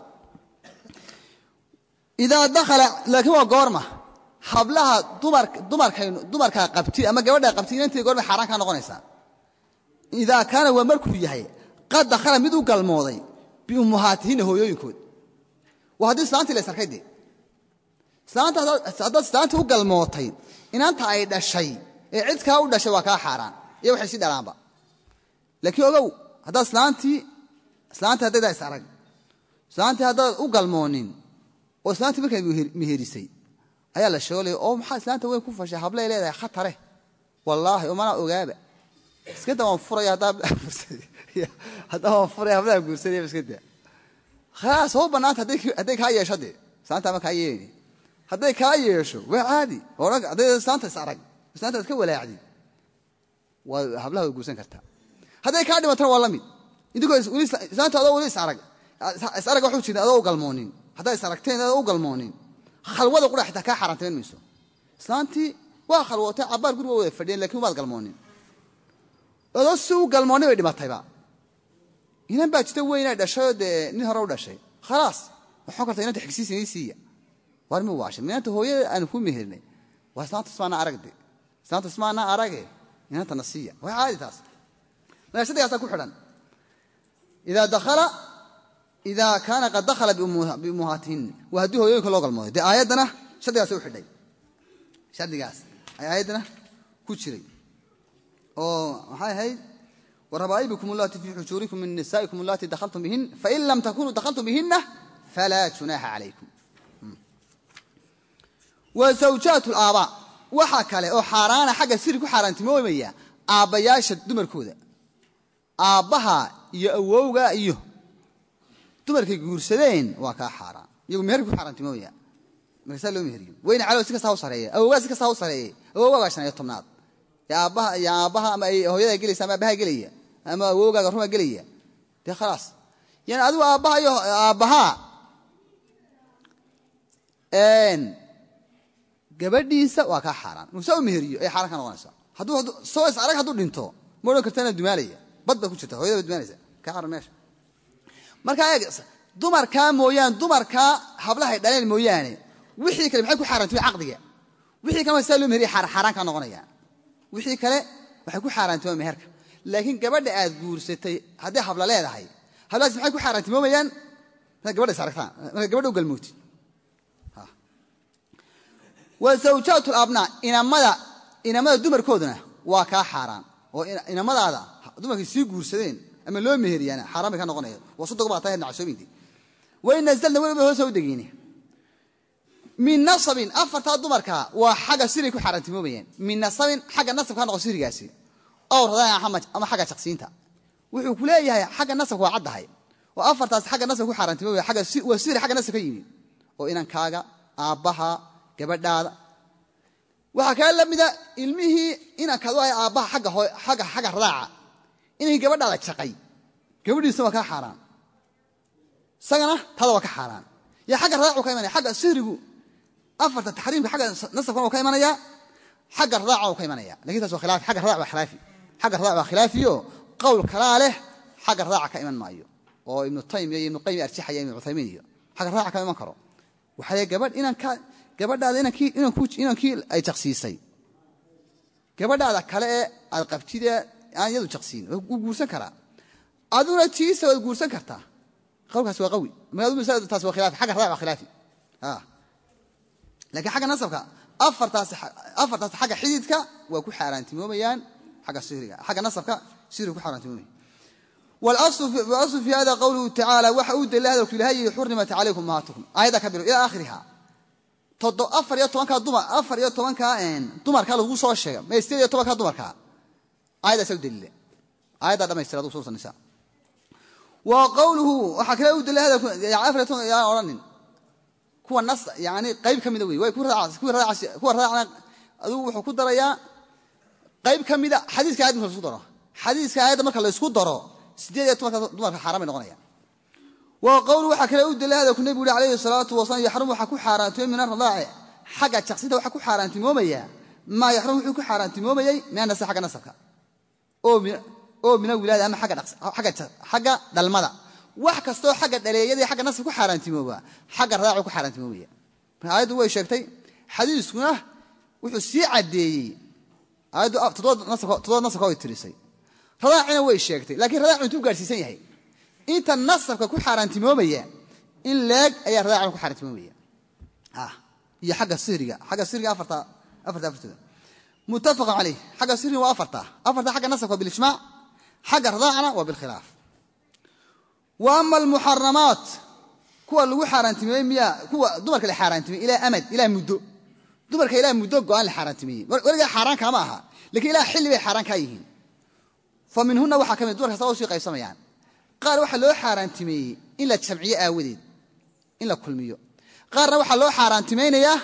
idaa dakhala laakiin waa goorma hablaha dumarkaynu dumarkaa qabti ama gabadhaa qabti inantii goormay xaaraan kaa noqonaysaa idaa kaana waa markuu yahay qad dakhala mid u galmooday biummuhaatihina hooyooyinkood waa haddii islaantii la ysarkay dee islaanta haddaad islaantii u galmootay inanta ay dhashay ee cidkaa u dhashay waa kaa xaaraan iyo waxay sii dhalaanba laakiin ogow haddaad islaantii islaantii haddaydaa is arag islaantii haddaad u galmoonin oo islaantii markay meherisay ayaa la sheegolaya oo maxaa islaanta weyn ku fashay hablay leedahay khatare wallaahi oo manaa ogaaba iskada waan furaya haddaa waan furaya hablaha guursanaya iskada khalaas hoo bannaanta hadday kaa yeesho dee islaanta ama kaa yeelini hadday kaa yeesho waa caadi hadday islaanta is arag islaanta ad ka walaacdi waa hablaha way guursan kartaa hadday kaa dhimatana waa la mid idinkoo islaanta adoo weli is arag is arag waxu jirin adoo u galmoonin haddaa is aragteen adoo u galmoonin khalwada qura xitaa kaa xaaraantiman mayso islaantii waa khalwootay cabbaar guriga wada fadhiyeen lakin waad galmoonin adoo si u galmoonnay bay dhimatayba inan baa jirta weynaa dhashayoo dee nin hore u dhashay khalaas waxaan karta inanta xigsiisa inii siiya war mi waashay inanta hooyada aanu ku meherinay waa islaanta ismaana aragde islaanta ismaana arage inantana siiya waa caadi taas marka shardigaasaa ku xidhan idaa dakhala idaa kaana qad dakhala biummuhaatihin waa haddii hooyooyinka loo galmooday dee aayaddana shardigaasa u xidhay shardigaas ay aayaddana ku jiray oo maxay ahayd warabaa'ibikum allati fii xujuurikum min nisaa'ikum allati dakhaltum bihin fain lam takunuu dakhaltum bihinna falaa junaaxa calaykum wa zawjaat alaabaa waxa kale oo xaaraana xagga siri ku xaaraantimoomaya aabbayaasha dumarkooda aabbaha iyo awowga iyo dumarkay guursadeen waa kaa xaaraan iyagu meherka ku xaaraantimoomaya markaasaa loo meheriyo weyna calow si kastaa u sareeya awowgaa si kastaa u sareeyey awowgaa waa shan iyo tobnaad aabbaha iyo aabbaha ama ay hooyadaa gelaysa ama aabbaha gelaya ama awowgaaga rumaa gelaya dee khalaas yani adigu aabbaha iyo aabbahaa gabadhiisa waa kaa xaaraan musaa u meheriyo ay xaaraan ka noqonaysa hadduu soo is arag hadduu dhinto ma odhan karta inaad dumaalaya bad baa ku jirta hoyada baa dumaalaysa kaa xaran meesha marka eeg dumarkaa mooyaane dumarkaa hablahay dhaleen mooyaane wixii kale maxay ku xaaraantimi caqdiga wixii kale saa loo meheriya xaaraan kaa noqonaya wixii kale waxay ku xaaraantimaa meherka laakiin gabadha aad guursatay hadday habla leedahay hablahaas maxay ku xaaraantimoomayaan markaad gabadha is aragtaan markaad gabadha u galmootid wa zawjaat labnaa inamada inamada dumarkooduna waa kaa xaaraan oo inamadaada dumarkay sii guursadeen ama loo meheriyaana xaaraan bay ka noqonaya waa sodog baa tahay nacasoominti wain nazalna weliba hoos u degiine min nasabin afartaa dumarka waa xagga siray ku xaaraantimoomayaan min nasabin xagga nasabka ha noqo sirigaasi ow radaan ama xagga jaqsiinta wuxuu ku leeyahay xagga nasabka waa caddahay oo afartaas xagga nasabka ku xaaraantimoomaya waa siri xagga nasab ka yimi oo inankaaga aabbaha gabadhaada waxaa kaa la mida ilmihii inankaad u ahay aabbaha xagga radaaca inay gabadhaada jaqay gabadhiisa waa kaa xaaraan isagana tada waa ka xaaraan ya xagga radaacu ka imanaya xagga sihrigu afarta taxriimka xagga nasabkana waa ka imanaya xagga radaaca waa ka imanaya lakin taas waa khilaafi xagga radaac waa khilaafi xagga radaac waa khilaafiyo qowl kalaa leh xagga radaaca ka iman maayo oo ibnu taymiya iyo ibnu qayim arjixaya ibnu cuthaymiin iyo xagga radaaca kama iman karo waxaa le gabadh inanka gabadhaada inankii ay jaqsiisay gabadhaada kale ee aad qabtidee aan iyadu jaqsiin wuu guursan karaa aduna tiisa waad guursan kartaa qawlkaas waa qawi taas waa khilaafi xagga radaac waa khilaafi laakiin xagga nasabka afartaas xagga xididka waa ku xaaraantimoomayaan agga sihriga xagga nasabka sihriga ku xaaraantimoomaya walaslu fi hada qawluhu tacaala waxa uu daliila hadalku ilahay yihi xurimat calaykum ummahatukum aayadda ka bilo ilaa aakhiriha afar iyo tobankaa dumar afar iyo tobankaa dumarkaa lagu soo sheega ma sideed iyo tobankaa dumarkaa aayaddaasa u daliila aayaddaa dhamaystira adu suurta nisa wa qawluhu waxaa kale u daliila hadalku afar iyo toban yaan odhanin kuwa nas yani qayb ka mida wey way kuwa raacna adigu wuxuu ku darayaa qayb ka mida xadiiska ayad marka laisku daro xadiiska aayadda marka laysku daro sideed iyo tobanka dumarka xaaraan bay noqonayaan wa qowlu waxaa kale u daliila hadalku nebigu uhi alayhi salaatu wasalaam yaxrum waxaa ku xaaraantimooy min aradaaci xagga jaqsinta waxaa ku xaaraantimoomaya maa yaxrum wuxuu ku xaaraantimoomayey min anasi xagga nasabka oo min awilaada ama xagga dhalmada wax kastoo xagga dhaleeyadii xagga nasab ku xaaraantimooba xagga radaacu ku xaaraantimoobaya marka aayaddu way sheegtay xadiiskuna wuxuu sii caddeeyey aayaddu toddoba nasabka way tirisay radaacina way sheegtay lakiin radaacu intuu gaadhsiisan yahay inta nasabka ku xaaraantimoomaya in leeg ayaa radaacuna ku xaaraantimoomaya iyo xagga sihriga xagga sihriga afarta afarta afartooda muttafaqun calayh xagga sihriga waa afarta afarta xagga nasabka waa bilijmaac xagga radaacana waa bilkhilaaf wa ama almuxaramaat kuwa lagu xaaraantimeeyey miya kuwa dumarka la xaaraantimeyey ilaa amad ilaa muddo dumarka ilaa muddo go'aan la xaaraantimeeyey weligaa xaaraan kaama aha lakiin ilaa xilli bay xaaraan kaa yihiin fa minhuna waxaa ka mid dumarka saba usii qaybsamayaan qaar waxaa loo xaaraantimeeyey in la jamciyo aawadeed in la kulmiyo qaarna waxaa loo xaaraantimaynayaa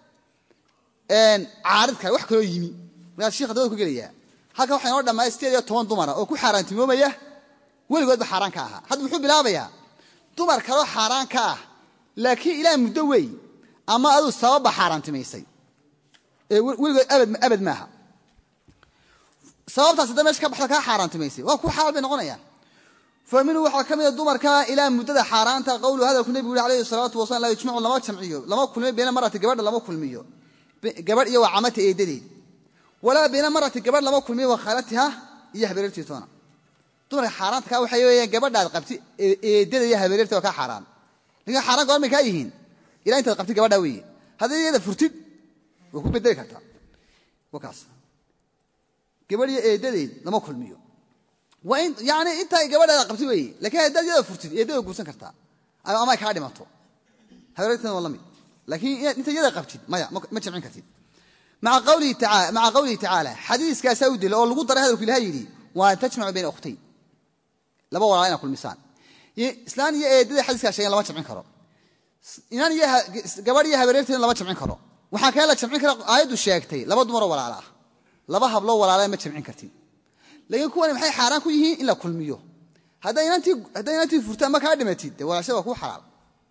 caarid kale wax kaloo yimi markaas shika dabada ku gelayaa halka waxa inoo dhammaaya sideed iyo toban dumara oo ku xaaraantimoomaya weligoodba xaaraan ka ahaa hadda muxuu bilaabayaa dumar kaloo xaaraan ka ah laakiin ilaa muddo wey ama aduu sababba xaaraantimaysay ee weligood abad maaha sababtaas hadda meesha ka baxda kaa xaaraantimaysay waa ku xalaal bay noqonayaan fa minhu waxaa ka mida dumarka ilaa muddada xaaraanta qowlu hadalku nebigu yuri alayhi salaatu wasalam laa yujmacu lama jamciyo lama kulmiyo bayna marati gabadha lama kulmiyo gabadh iyo waa camata eedadeed walaa bayna marati gabadh lama kulmiyo waa khaalatiha iyo habeerartii toona dumarka xaaraanta kaa waxay weeyaan gabadhaad qabti eedada iyo habeerarta waa kaa xaaraan lakin xaaraan goor may kaa yihiin ilaa intaad qabti gabadhaa weeye haddii iyada furtid waa ku bedeli kartaa wakaas gabadh iyo eedadeed lama kulmiyo yani intaa gabadhaada qabti weeye lakiin haddaad iyada furtid eedada guursan kartaa ama ay kaa dhimato habeerartan waa la mid laakiin inta iyada qabtid maya ma jamcin kartid maca qawlihi tacaala xadiiskaasaa u dila oo lagu daray hadalku ilaha yidhi waa an tajmacu bayna ukhtayn laba walaala inaad kulmisaan islaan iyo eedada xadiiskaa sheegen lama jamcin karo inaan iyo gabadh iyo habeerarteedna lama jamcin karo waxaa kale la jamcin kara aayaddu sheegtay laba dumaroo walaala ah laba habloo walaala ma jamcin kartid laakiin kuwani maxay xaaraan ku yihiin in la kulmiyo hadday inantii furtaan ma kaa dhimatid dee walaashada waa kuu xalaal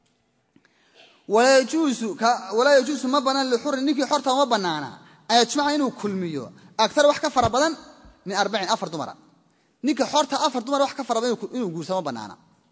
walaa yajuusu ma banaan lixurin ninkii xorta ma banaana an yajmaca inuu kulmiyo aktar wax ka fara badan min arbacin afar dumara ninka xorta afar dumar wax ka fara badan inuu guursa ma banaana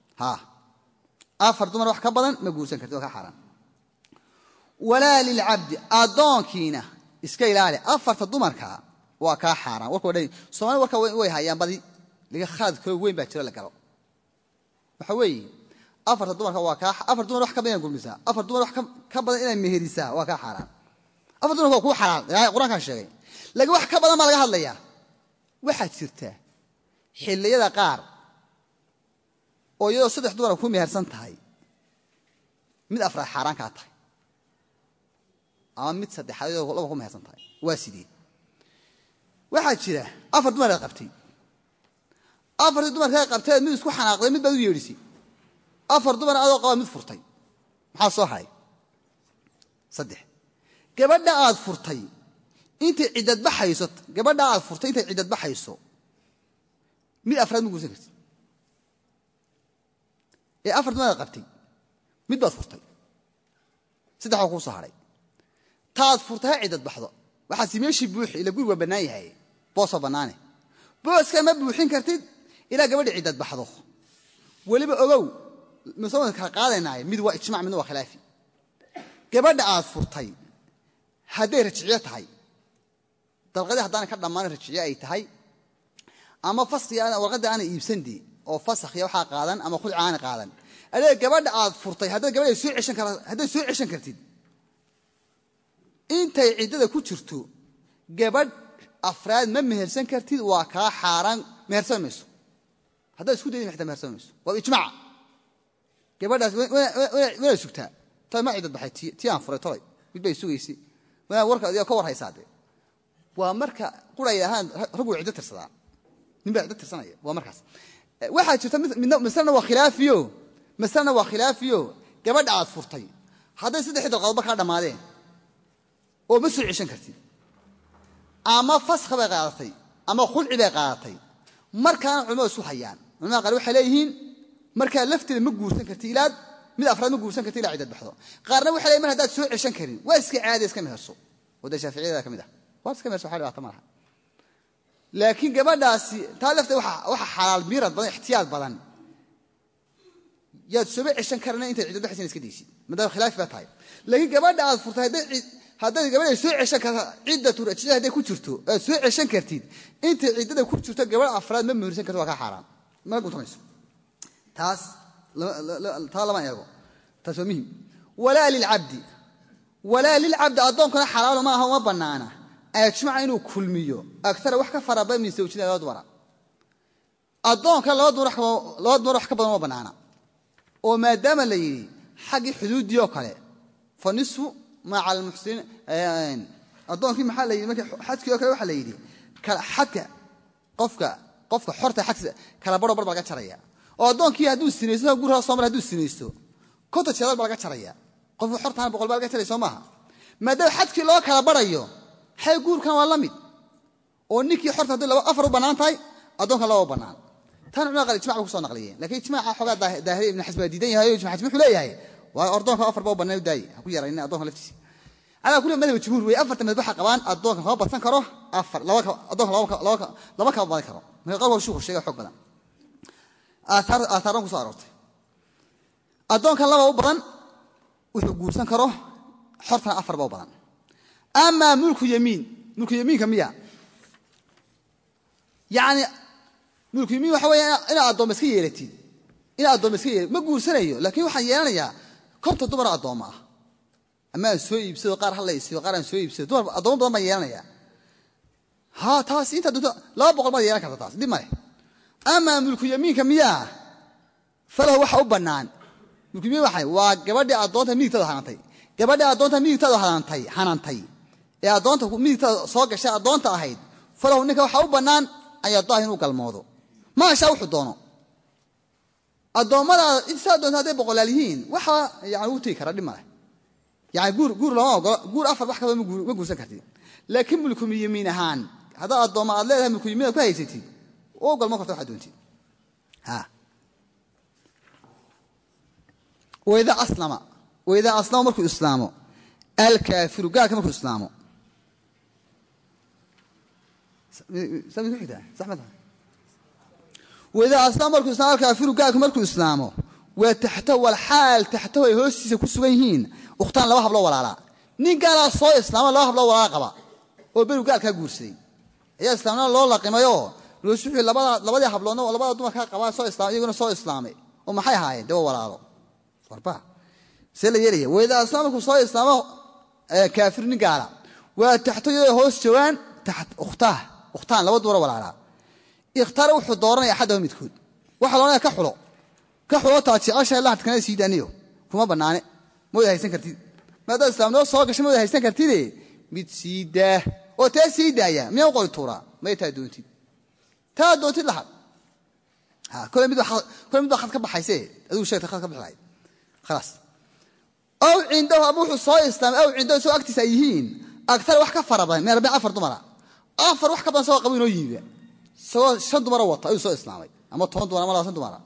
afar dumar wax ka badan ma guursan karti waa ka xaaraan walaa lilcabdi addoonkiina iska ilaali afarta dumarka waa kaa xaaraan warka dhan soomali warka way hayaan badi laga khalad kaloo weyn baa jiro la galo waxa weeye afarta dumarka waa kaa afar dumar wax ka badan inaad gurmisaa afar dumar wax ka badan inaad meherisaa waa kaa xaaraan afar dumarka waa kuu xalaal ilaahay qur-aankaa sheegay laakiin wax ka badan baa laga hadlayaa waxaad jirtaa xilliyada qaar oo iyadoo saddex dumara ku mehersan tahay mid afraad xaaraan kaa tahay ama mid saddexaad iyadoo laba ku mehersan tahay waa sidee waxaa jira afar dumaraad qabtay afartii dumarkaa qabteed mid isku xanaaqday mid baad u yeedhisay afar dumar adoo qaba mid furtay maxaa soo haray saddex gabadha aad furtay intay ciddad baxayso gabadha aad furtay intay ciddad baxayso mid afraad ma guursan kartid ee afar dumaraad qabtay mid baad furtay saddex waa kuu soo haray taad furtay ha ciddad baxdo waxaasi meeshii buuxi ila guri waa bannaan yahay boosoo bannaane booska ma buuxin kartid ilaa gabadha ciddad baxdo weliba ogow masalan kala qaadaynaay mid waa ijmac midna waa khilaafi gabadha aad furtay hadday rajiciyo tahay dalqadii haddaana ka dhammaan rajiciyo ay tahay ama faskiga warqadda aana iibsandee oo fasakhiya waxaa qaadan ama khulci aana qaadan adee gabadha aad furtay haddaad gabadha hadday soo ceshan kartid intay ciddada ku jirto gabadh afraad ma mehersan kartid waa kaa xaaraan mehersan mayso haddaad isku daydi xitaa mehersan mayso waa ijmaaca gabadhaas wanaad sugtaa tay ma ciddad baxay tii aan furay tolay mid bay sugaysay wanaad warka adigoo ka war haysaa dee waa marka quray ahaan raguu ciddo tirsadaa nin baa ciddo tirsanaya waa markaas waxaa jirta maslena waa khilaafiyo maslena waa khilaafiyo gabadha aad furtay hadday saddexdii dalqadoodba kaa dhammaadeen oo ma soo ceshan kartid ama faskha bay qaadatay ama khulci bay qaadatay markaana culimadu isu hayaan culamada qaar waxay leeyihiin markaa lafteeda ma guursan karti ilaad mid afraad ma guursan karti ilaa ciddad baxdo qaarna waxay leeyihin mar haddaad soo ceshan karin waa iska caadi iska meherso oo dee shaaficiyada ka mid ah waa iska meersa waxa dhibaato ma laha laakiin gabadhaasi taa lafteed waxa xalaal miirad badan ixtiyaad badan yaad soba ceshan karana intay ciddo dhexaysan iska daysid maadaama khilaafi baa tahay laakiin gabadha aad furtay haddaad gabadha soo ceshan karta ciddatu rajida hadday ku jirto aad soo ceshan kartid intay ciddada ku jirto gabadh afraad ma muhirsan karto waa kaa xaaraan mana guntanayso taas taa lama eego taas waa muhim walaa lilcabdi walaa lilcabdi addoonkana xalaalo ma aha uma bannaana ajmaca inuu kulmiyo agara wax ka fara badan min sawjida laba dumara addoonka laba dumar wax ka badan uma bannaana oo maadaama la yidhi xaggii xuduuddii oo kale fa nisfu maca almuxsiniin addoonkii maxaa la yidhi markii xadkii oo kale waxaa la yidhi xadka qofka qofka xorta xadkiisa kala baro bar baa laga jaraya oo addoonkii hadduu sinaysto gurhaa soo mar hadduu sinaysto konta jeedal baa laga jaraya qofka xortaana boqol baa laga jaraya soo maaha maadaama xadkii loo kala barayo xay guurkan waa la mid oo ninkii xorta haddii laba afar u bannaan tahay addoonkan laba u bannaan tan culimada qaar ijmac bay kusoo naqliyeen lakiin ijmaca xoogaa daahiriya ibn xasm baa diidan yahay o ijmac xasmi wuxuu leeyahay waa ordoonka afar ba u bannaan u daaye ha ku yaraynin addonka laftiisa calaa kulli madhab jumhuur wey afarta madhab waxaa qabaan addoonka kama badsan karo afar addoonka laba kama badan karo marka qaar hor shuuku sheega xoog badan aataaran kusoo aroortay addoonkan laba u badan wuxuu guursan karo xortana afar ba u badan amaa mulku yamiin mulku yamiinka miya yani mulku yamiin waxa weya inaad addoomma iska yeelatid inaad addoomma iska yeelatid ma guursanayo laakiin waxaan yeelanayaa korta dumar addoomma ah ama aan soo iibsado qaar ha la isiyo qaar aan soo iibsado dumar addoommo badan baan yeelanaya ha taas intaa doonto laba boqol baad yeelan karta taas dib male amaa mulku yamiinka miyaa falahu waxa u bannaan mulku yamiin waxay waa gabadhii addoonta midigtada hanantay gabadhii addoonta midigtada hanantay hanantay ee addoonta midigtada soo gashay addoonta ahayd falahu ninka waxaa u bannaan an yadaah inuu galmoodo maashaa wuxuu doono addoommadaada saa doonta hadday boqolaal yihiin waxa yani u tegi kara dhib maleh yani guur guur looma ogolo guur afar wax kabada ma guursan kartid laakiin mulkum yamiin ahaan haddaad addoomma aad leedahay mulkum yamiin ku haysatid oo galmoon karta waxaad doontid waidaa aslama waidaa aslama markuu islaamo alkaafiru gaalka markuu islaamo waidaa aslama markuu islaamo alkaafiru gaalku markuu islaamo waa taxtahu walxaal taxtahu ay hoostiisa ku sugan yihiin ukhtaan laba habloo walaalaa nin gaalaa soo islaamo laba habloo walaala qaba oo berigu gaalkaa guursaday ayaa islaamnima loo laqimayoo loosuxii labadii habloodna oo labada dumarkaa qabaa soo islaamay iyaguna soo islaamay oo maxay ahaayeen dee waa walaalo warba see la yeelaya waidaa aslama markuu soo islaamo kaafir nin gaala waa taxtahu iyadoo hoos joogaan ukhtaah ukhtaan laba dumar walaalaa ikhtaara wuxuu dooranaya axadahu midkood waxaa loonaya ka xulo ka xulo taa jeceshahay lahadkana sii daaniyo kuma bannaane ma wada haysan kartid maadaad islaamnimo soo gashay ma wada haysan kartide mid sii daa oo tee sii daaya miyaa u qori tuuraa may taa doontid taa doontid lahad kole mid baa khad ka baxayse adigu sheegta khad ka bixi lahayd khalaas aw cindahu ama wuxuu soo islaamay aw cindahu isagoo agtiisa ay yihiin agtar wax ka fara badan min arbain afar dumara afar wax ka badan isagoo qaba inoo yiiba isagoo shan dumara wata ayuu soo islaamay ama toban dumar ama labaatan dumara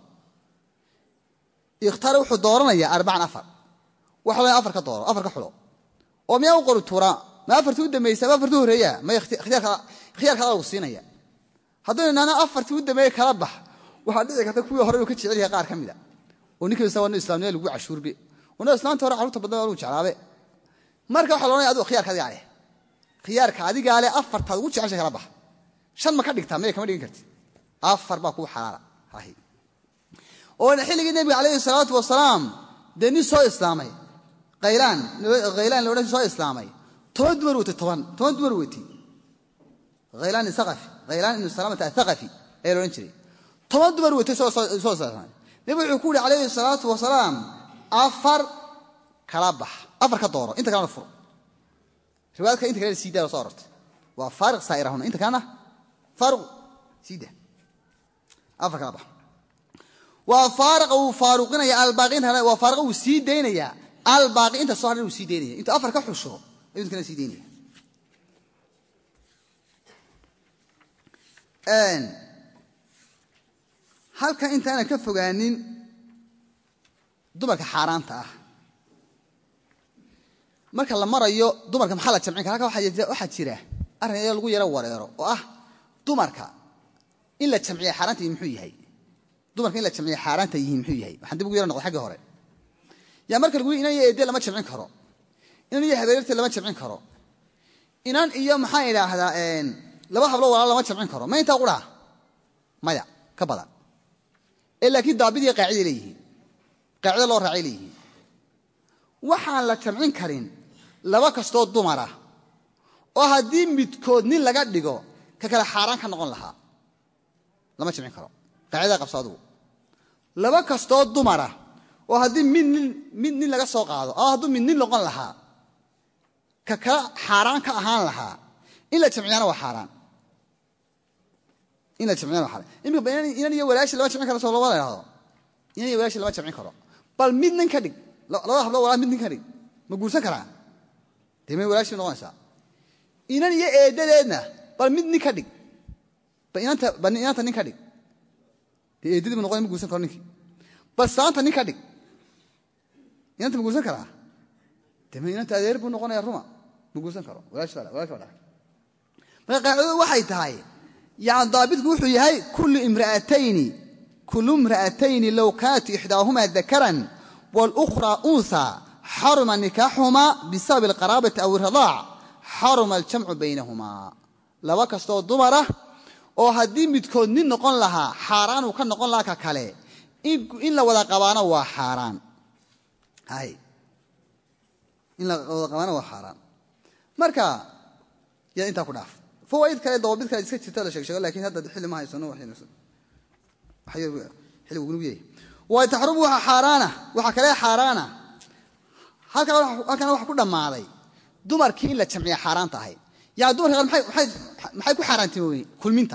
ikhtaara wuxuu dooranayaa arbacan afar waxa loo afar ka dooro afar ka xulo oo miyaa u qori tuuraa ma afartii u dambaysa ama afartii horreeya may khiyaarka lagu siinaya haddaynu nahno afartii u dambeeye kala bax waxaa dhici karta kuwii hore inuu ka jecel yahay qaar ka mida oo ninka isa waa islaamnimada lagu cashuurbe wana islaanta hore carruurta badna lagu jeclaabe marka waxa loonaya adigu khiyaarka adigaa leh khiyaarka adigaa leh afartaad ugu jeceshay kala bax shan ma ka dhigtaa maya kama dhigin kartid afar baa kuu xalaala oo xilligii nebiga calayhi salaatu wasalaam dee nin soo islaamay khaylaan khaylaan la odhan soo islaamay toban dumar watay toban toban dumar watay khaylaan isaqafi khaylaan ibnu salaamata athaqafi ayaa la odhan jiray toban dumar watay soo islaamay nebigu wuxuu ku yihi calayhi salaatu wasalaam afar kala bax afar ka dooro inta kalena fur riwaayadka inta kalena sii daa soo arortay waa faariq saa'irahuna inta kalena faaruq sii daa afar kala bax waa faariqa wuu faaruqinaya albaaqiinta waa faariqa wuu sii daynayaa albaaqi inta soo hadhan wuu sii daynaya intuu afar ka xusho ayuu inta kalena sii daynaya halkan intaanan ka fogaanin dumarka xaaraanta ah marka la marayo dumarka maxaa la jamcin kara halka waxaa jira arrin iyadoo lagu yaro wareero oo ah dumarka in la jamciya xaaraanta yihi muxuu yahay dumarka in la jamciya xaaraanta yihiin muxuu yahay waxaan dib ugu yaro noqday xaggii hore yaa marka lagu inan iyo eedde lama jamcin karo inan iyo habeerta lama jamcin karo inan iyo maxaan idhaahdaa laba hablo walaal lama jamcin karo ma intaa qudhaa maya ka badan ee laakiin daabid iyo qaaciday leeyihiin qaacida loo raacay leeyihiin waxaan la jamcin karin laba kastoo dumara oo haddii midkood nin laga dhigo ka kale xaaraan ka noqon lahaa lama jamcin karo qaacidaa qabso adugu laba kastoo dumara oo haddii mid nin mid nin laga soo qaado ama hadduu mid nin noqon lahaa ka kale xaaraan ka ahaan lahaa in la jamciyana waa xaaraan in la jamciyana waa xaaraan imika inan iyo walaashi lama jamcin karo soo lama idhahdo inan iyo walaashi lama jamcin karo bal mid nin ka dhig labada hablo walaa mid nin ka dhig ma guursan karaa dee may walaashi noqonaysaa inan iyo eeddadeedna bal mid nin ka dhig bal inanta nin ka dhig dee eeddadii bu noqonay ma guursan karo ninkii bal saanta nin ka dhig inanta ma guursan karaa dee ma inanta adeer buu noqonaya ruma ma guursan karo walaashi waa dhahay marka qaacidadu waxay tahay yani daabitku wuxuu yahay kullu imra'atayni kullu imra'atayni low kaanat ixdaahumaa dakaran wاlأkhraa unhaa xaruma nikaaxuhumaa bisabab alqaraabati aw iradaac xaruma aljamcu baynahumaa laba kastoo dumarah oo haddii midkood nin noqon lahaa xaaraanuu ka noqon lahaa ka kale in la wada qabaano waa xaaraan in la wada qabaano waa xaaraan marka yaa intaa ku dhaaf fawaaid kale dawaabid kale iska jirta la sheegsheego lakin hadda xilli ma haysano xilligu gunug yahay waa taxrumu waxa xaaraana waxaa kale xaaraana halkana waxa ku dhammaaday dumarkii in la jamciya xaaraan tahay yani dumarka qaar maxay ku xaaraantimoobeen kulminta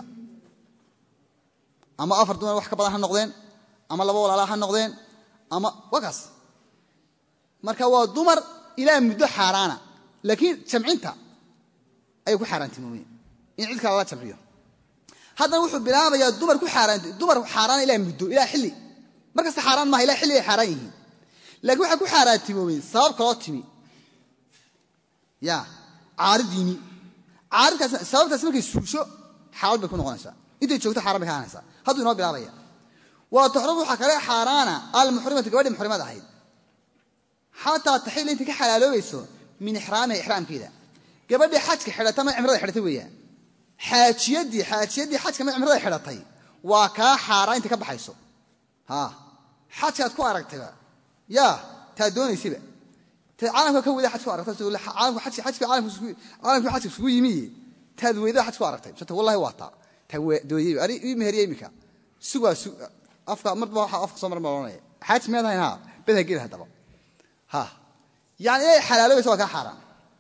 ama afar dumar wax ka badan ha noqdeen ama laba walaalaa ha noqdeen ama wakaas marka waa dumar ilaa muddo xaaraana laakiin jamcinta ayay ku xaaraantimoobeen in cid kale lala jamciyo haddana wuxuu bilaabayaa dumar ku xaaraant dumar xaaraan ilaa muddo ilaa xilli markasta xaaraan maaha ilaa xilli ay xaaraan yihiin laakiin waxay ku xaaraantimoobeen sabab kaloo timi ya caarid yimi caaridkaas sababtaas markay suusho xalaal bay ku noqonaysaa intay joogto xaaraan bay ka ahanaysaa hadduu inoo bilaabaya waa taxrum waxaa kale xaaraana almuxrimatu gabadhii muxrimad ahayd xataa taxiil intay ka xalaaloobayso min ixraamiha ixraamkeeda gabadhii xajka xidhata ma cimrada xidhatay weeyaan xaajiyadii xaajiyadii xajka ma cimrada xidhatay waa kaa xaaraan intay ka baxayso ha xajkaad ku aragtayba yaa taa doonaysayba ta caalamka ka weda xaj ku aragtay caalamku xajka isugu yimi taad weydada xaj ku aragtay mt wallahi waa taa taa dooyey ani ii meheriya imika sugaa afka marba waxa afka soo mar ma ohanaya xaaj miyaad hayn ha bed ha geli haddaba ha yani inay xalaaloobaysa waa kaa xaaraan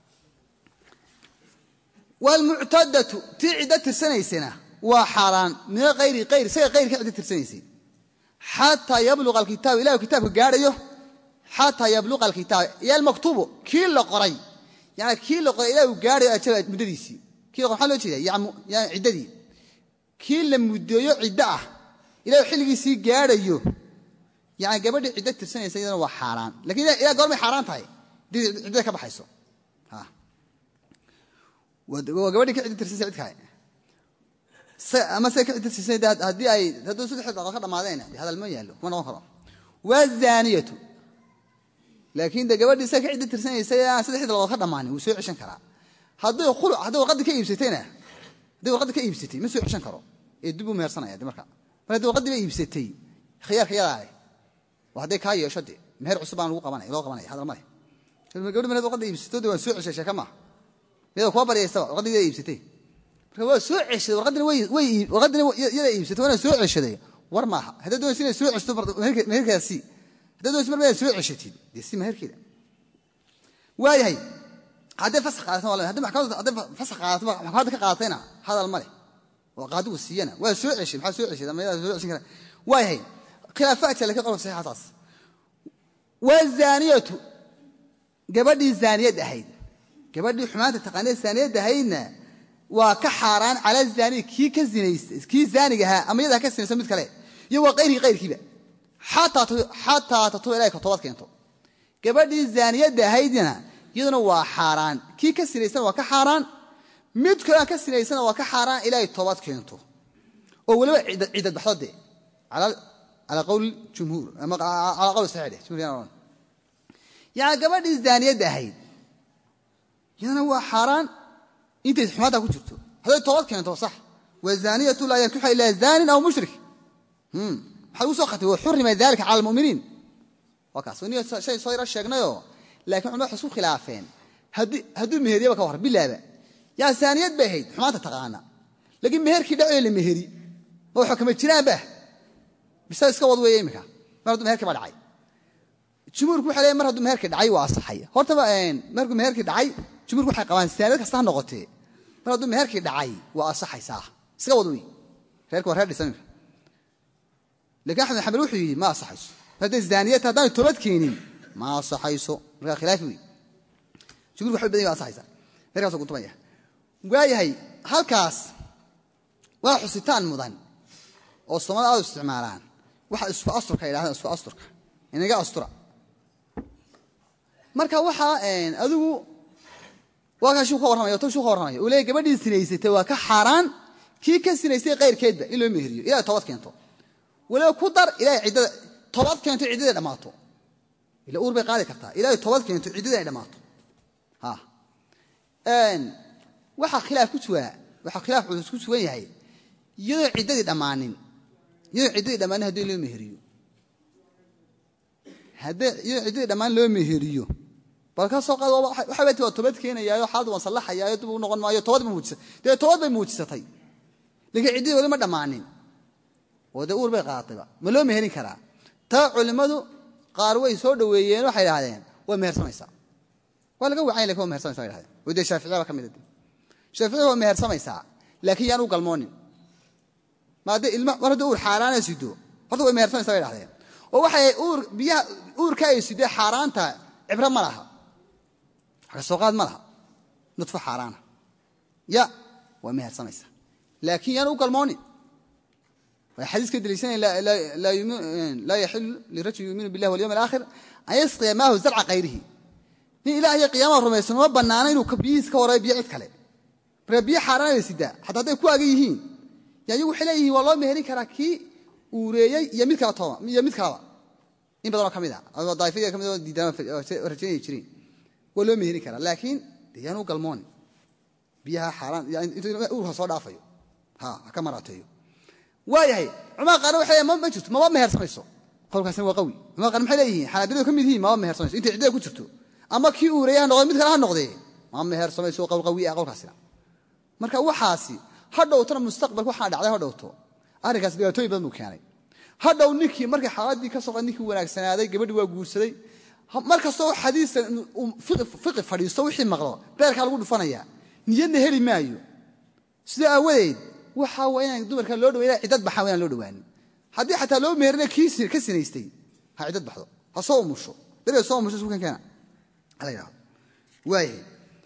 waalmuctadatu tii ciddo tirsanaysana waa xaaraan min ayri ayr isaga qayr ka ciddo tirsanaysay xataa yabluqa alkitaabu ilahu kitaabka gaadhayo xataa yabluqa alkitaab iyo almaktuubu kii la qoray yani kii la qoray ilah uu gaadhayo ajala muddadiisii kii la qoray maxaa loo jeeda yani ciddadii kii la muddeeyo ciddo ah ilahu xilligiisii gaadhayo yani gabadhii ciddo tirsanaysa iyadana waa xaaraan lakin ilah goormay xaaraan tahay hadii ciddada ka baxayso waa gabadhii ka ciddo tirsanaysa cid kale ama se ka ciddo tirsanay haddii ay hadduu saddex dhaqood ka dhammaadeen de hadal ma yaallo kuma noqon karo waazaniyatu laakiin de gabadhii sa ka ciddo tirsanaysa aan saddexdii dhaqood ka dhammaanin wuu soo ceshan karaa hadday khuluc hadday warqaddii ka iibsatayna hadday warqaddii ka iibsatay ma soo ceshan karo ee dib u mehersanaya de marka mar haddii warqaddii ba iibsatay khiyaarka yadaa leh waa hadday kaa yeesho de meher cusub baan lagu qabanaya loo qabanaya hadal ma leh gabadhi mar warqadda iibsato de waan soo ceshay sheeka maaha iyada kuwa baryaystaba warqaddii yada iibsatay marka waa soo ceshaday warqaddina warqaddina yada iibsatay waana soo ceshaday war maaha haddaad doonaysa inay soo ceshto meherkeeda sii haddaad doonaysa mar inaad soo ceshatid dee si meherkeeda waayahay hadday fasax qaadato waa hadday maxkamadda hadday fasax qaadato maxkamadda ka qaadatayna hadal ma leh oo qaadigu siiyana waa soo ceshay maxaa soo ceshay ama yadaa soo ceshan kara waayahay khilaafaadka laakiin qolka saxiixataas waa zaaniyatu gabadhii zaaniyad ahayd gabadhii xumaanta taqaanee zaaniyad ahaydna waa ka xaaraan cala zaaniy kii ka zinaystay kii zaaniga ahaa ama yadaa ka sinayso mid kale iyo waa qayrkii qayrkiiba xataa tatuba ilahay ka toobad keento gabadhii zaaniyadda ahaydna iyaduna waa xaaraan kii ka sinaysana waa ka xaaraan mid kale aan ka sinaysana waa ka xaaraan ilaahay toobad keento oo weliba ciddad baxdo dee calaa qowli jumhuur ama calaa qowli saxiix jumhuur yani gabadhii zaaniyadda ahayd iyadana waa xaaraan intay xumaaddaa ku jirto hadday toobad keento sax wazaniyatu laa yankixa ilaa zaanin aw mushrik maxaa ugu soo khatay waxurima dalika cala almuminiin waa kaas ni shay soo yaro sheegnayoo lakin culimad waxay isku khilaafeen hadduu meheriyaba ka warran bilaaba yaa saaniyad bay ahayd xumaanta taqaana laakiin meherkii dhacoy la meheri ma waxba kama jiraanba bisa iska wad weeye iminka mar hadduu meherkii ba dhacay jumhuurku waxay leeyiin mar hadduu meherkii dhacay waa asaxay hortaba markuu meherkii dhacay jumhuurku waxay qabaan saaniyad kasta ha noqotee mar hadduu meherkii dhacay waa asaxaysaa iska wad wey reerka waa reer dhisan iminka lakin axmed xambal wuxuu yidhi ma asaxayso hadday zaaniyata haddaanay toobad keenin ma asaxayso markaa khilaafi wey jumhurku waxay badan yahin wa asaxaysaa meerkaasoo kutumaya waayahay halkaas waa xusitaan mudan oo soomaalida aad u isticmaalaan waxa isku asturka yidhahdaan isku asturka inaga astura marka waxaa adigu waa kaa shuu ka warramaya to shuu ka warramaya uu leeyahy gabadhii sinaysatay waa ka xaaraan kii ka sinaystay kayrkeedba in loo meheriyo ilahay toobad keento waliba ku dar ilahay ciddada toobad keento ciddada ay dhammaato ila uur bay qaadi kartaa ilahay toobad keento ciddada ay dhammaato ha waxaa khilaaf ku sugaa waxaa khilaaf culus ku sugan yahay iyadoo ciddadii dhammaanin iyadoo ciddadii dhammaanin haddii loo meheriyo haddii iyadoo ciddadii dhammaan loo meheriyo bal ka soo qaad waxay bati waa toobad keenayaayo xaaladu waan sallaxayaayo dib u noqon maayo toobad bay muujisatay dee toobad bay muujisatay laakiin ciddadii weli ma dhammaanin oo dee uur bay qaadatayba ma loo meherin karaa taa culimmadu qaar way soo dhoweeyeen waxay idhahdeen waa mehersamaysaa waa laga wacanya lakin waa mehersamaysa bay dhahdeen oo dee shaaficiya ba ka mid a shaaficiya waa mehersamaysaa laakiin yaan u galmoonin ma haddii ilma mar haddii uur xaaraana sido horta way mehersamaysaa bay dhahdeen oo waxay uur biyaha uurka ay sidee xaaraanta cibro ma laha wax ka soo qaad ma laha nudfo xaaraana ya waa mehersamaysaa laakiin yaan u galmoonin way xadiiska deliishanaya laa yaxilu lirajul yuuminu billahi walyawm alaakhir an yasqiya maahu zarca kayrihi nin ilaah iyo qiyaamaha rumaysan uma bannaana inuu biyihiis ka warayo biyo cid kale marka biyo xaaraan bay sidaa xataa hadday ku agan yihiin yayagu waxay leeyihiin waa loo meherin karaa kii uureeyey iyo mid kala tooma iyo mid kalaba in badanoo ka mid a adoo daa'ifadii ka mid oo diidaan rajaynaya jireen waa loo meherin karaa laakiin dee yaan u galmoonin biyaha xaaraan intuu uurka soo dhaafayo ha ha ka maraateeyo waayahay culamada qaarna waxay leeyihin ma jirto maba mehersamayso qowlkaasina waa qawi culamada qaarna maxay leeyihiin xanaabiladu ka mid yihiin maba mehersamayso intay ciddada ku jirto ama kii uureeyay ha noqdo mid kale ha noqdee ma mehersamayso qowl qawi ah qowlkaasina marka waxaasi ha dhowtona mustaqbalka waxaa dhacday ha dhowto arrinkaas dhibaatooyin badan buu keenay ha dhow ninkii markay xaaladii ka soo ninkii wanaagsanaaday gabadhii waa guursaday mar kastoo xadiisan fiqi fadhiisto wixii maqlo beerkaa lagu dhufanaya niyadna heli maayo sida aawadeed waxaa waa inaan dumarka loo dhawayn ciddad baxaan waa inaan loo dhawaanin haddii xataa loo meherina kii ka sinaystay ha ciddad baxdo ha soo umusho beriga soo umusho isku kankeena hala yidhahdo waayahay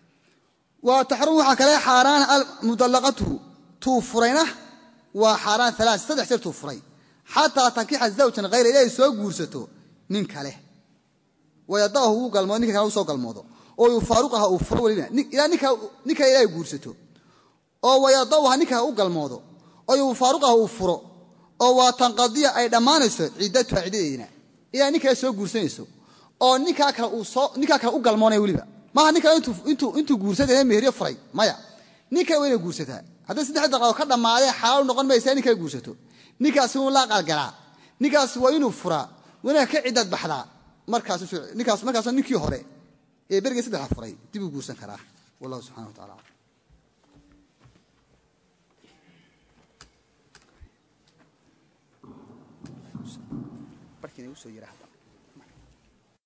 waa taxrum waxaa kale xaaraan almudallaqatu tuu furayna waa xaaraan alaa saddex jeer tuu furay xataa tankixa zawjan hayra ilaahay soo guursato nin kale wayadahu uu galmoodo ninka kale u soo galmoodo oo yufaaruqaha uu furo welina ilaa ninka kale ilaahay guursato oo wayadaha ninka u galmoodo oo yufaaruqaha uu furo oo waa tanqadiya ay dhammaanayso ciddatuha ciddadeedina ilaa nin kale soo guursanayso oo ninkaa kale u galmoonaya weliba maaha nin kale intuu guursadee meheriyo furay maya nin kale waa inay guursataa hadday saddex daqadood ka dhammaadeen xalaal noqon maysa nin kale guursato ninkaasi wuu la aqalgalaa ninkaas waa inuu furaa wanaag ka ciddad baxdaa markaas markaasoo ninkii hore ee berigii saddexa furay dib uu guursan karaa wallahu subxana wa tacala barkiina igu soo yiraahda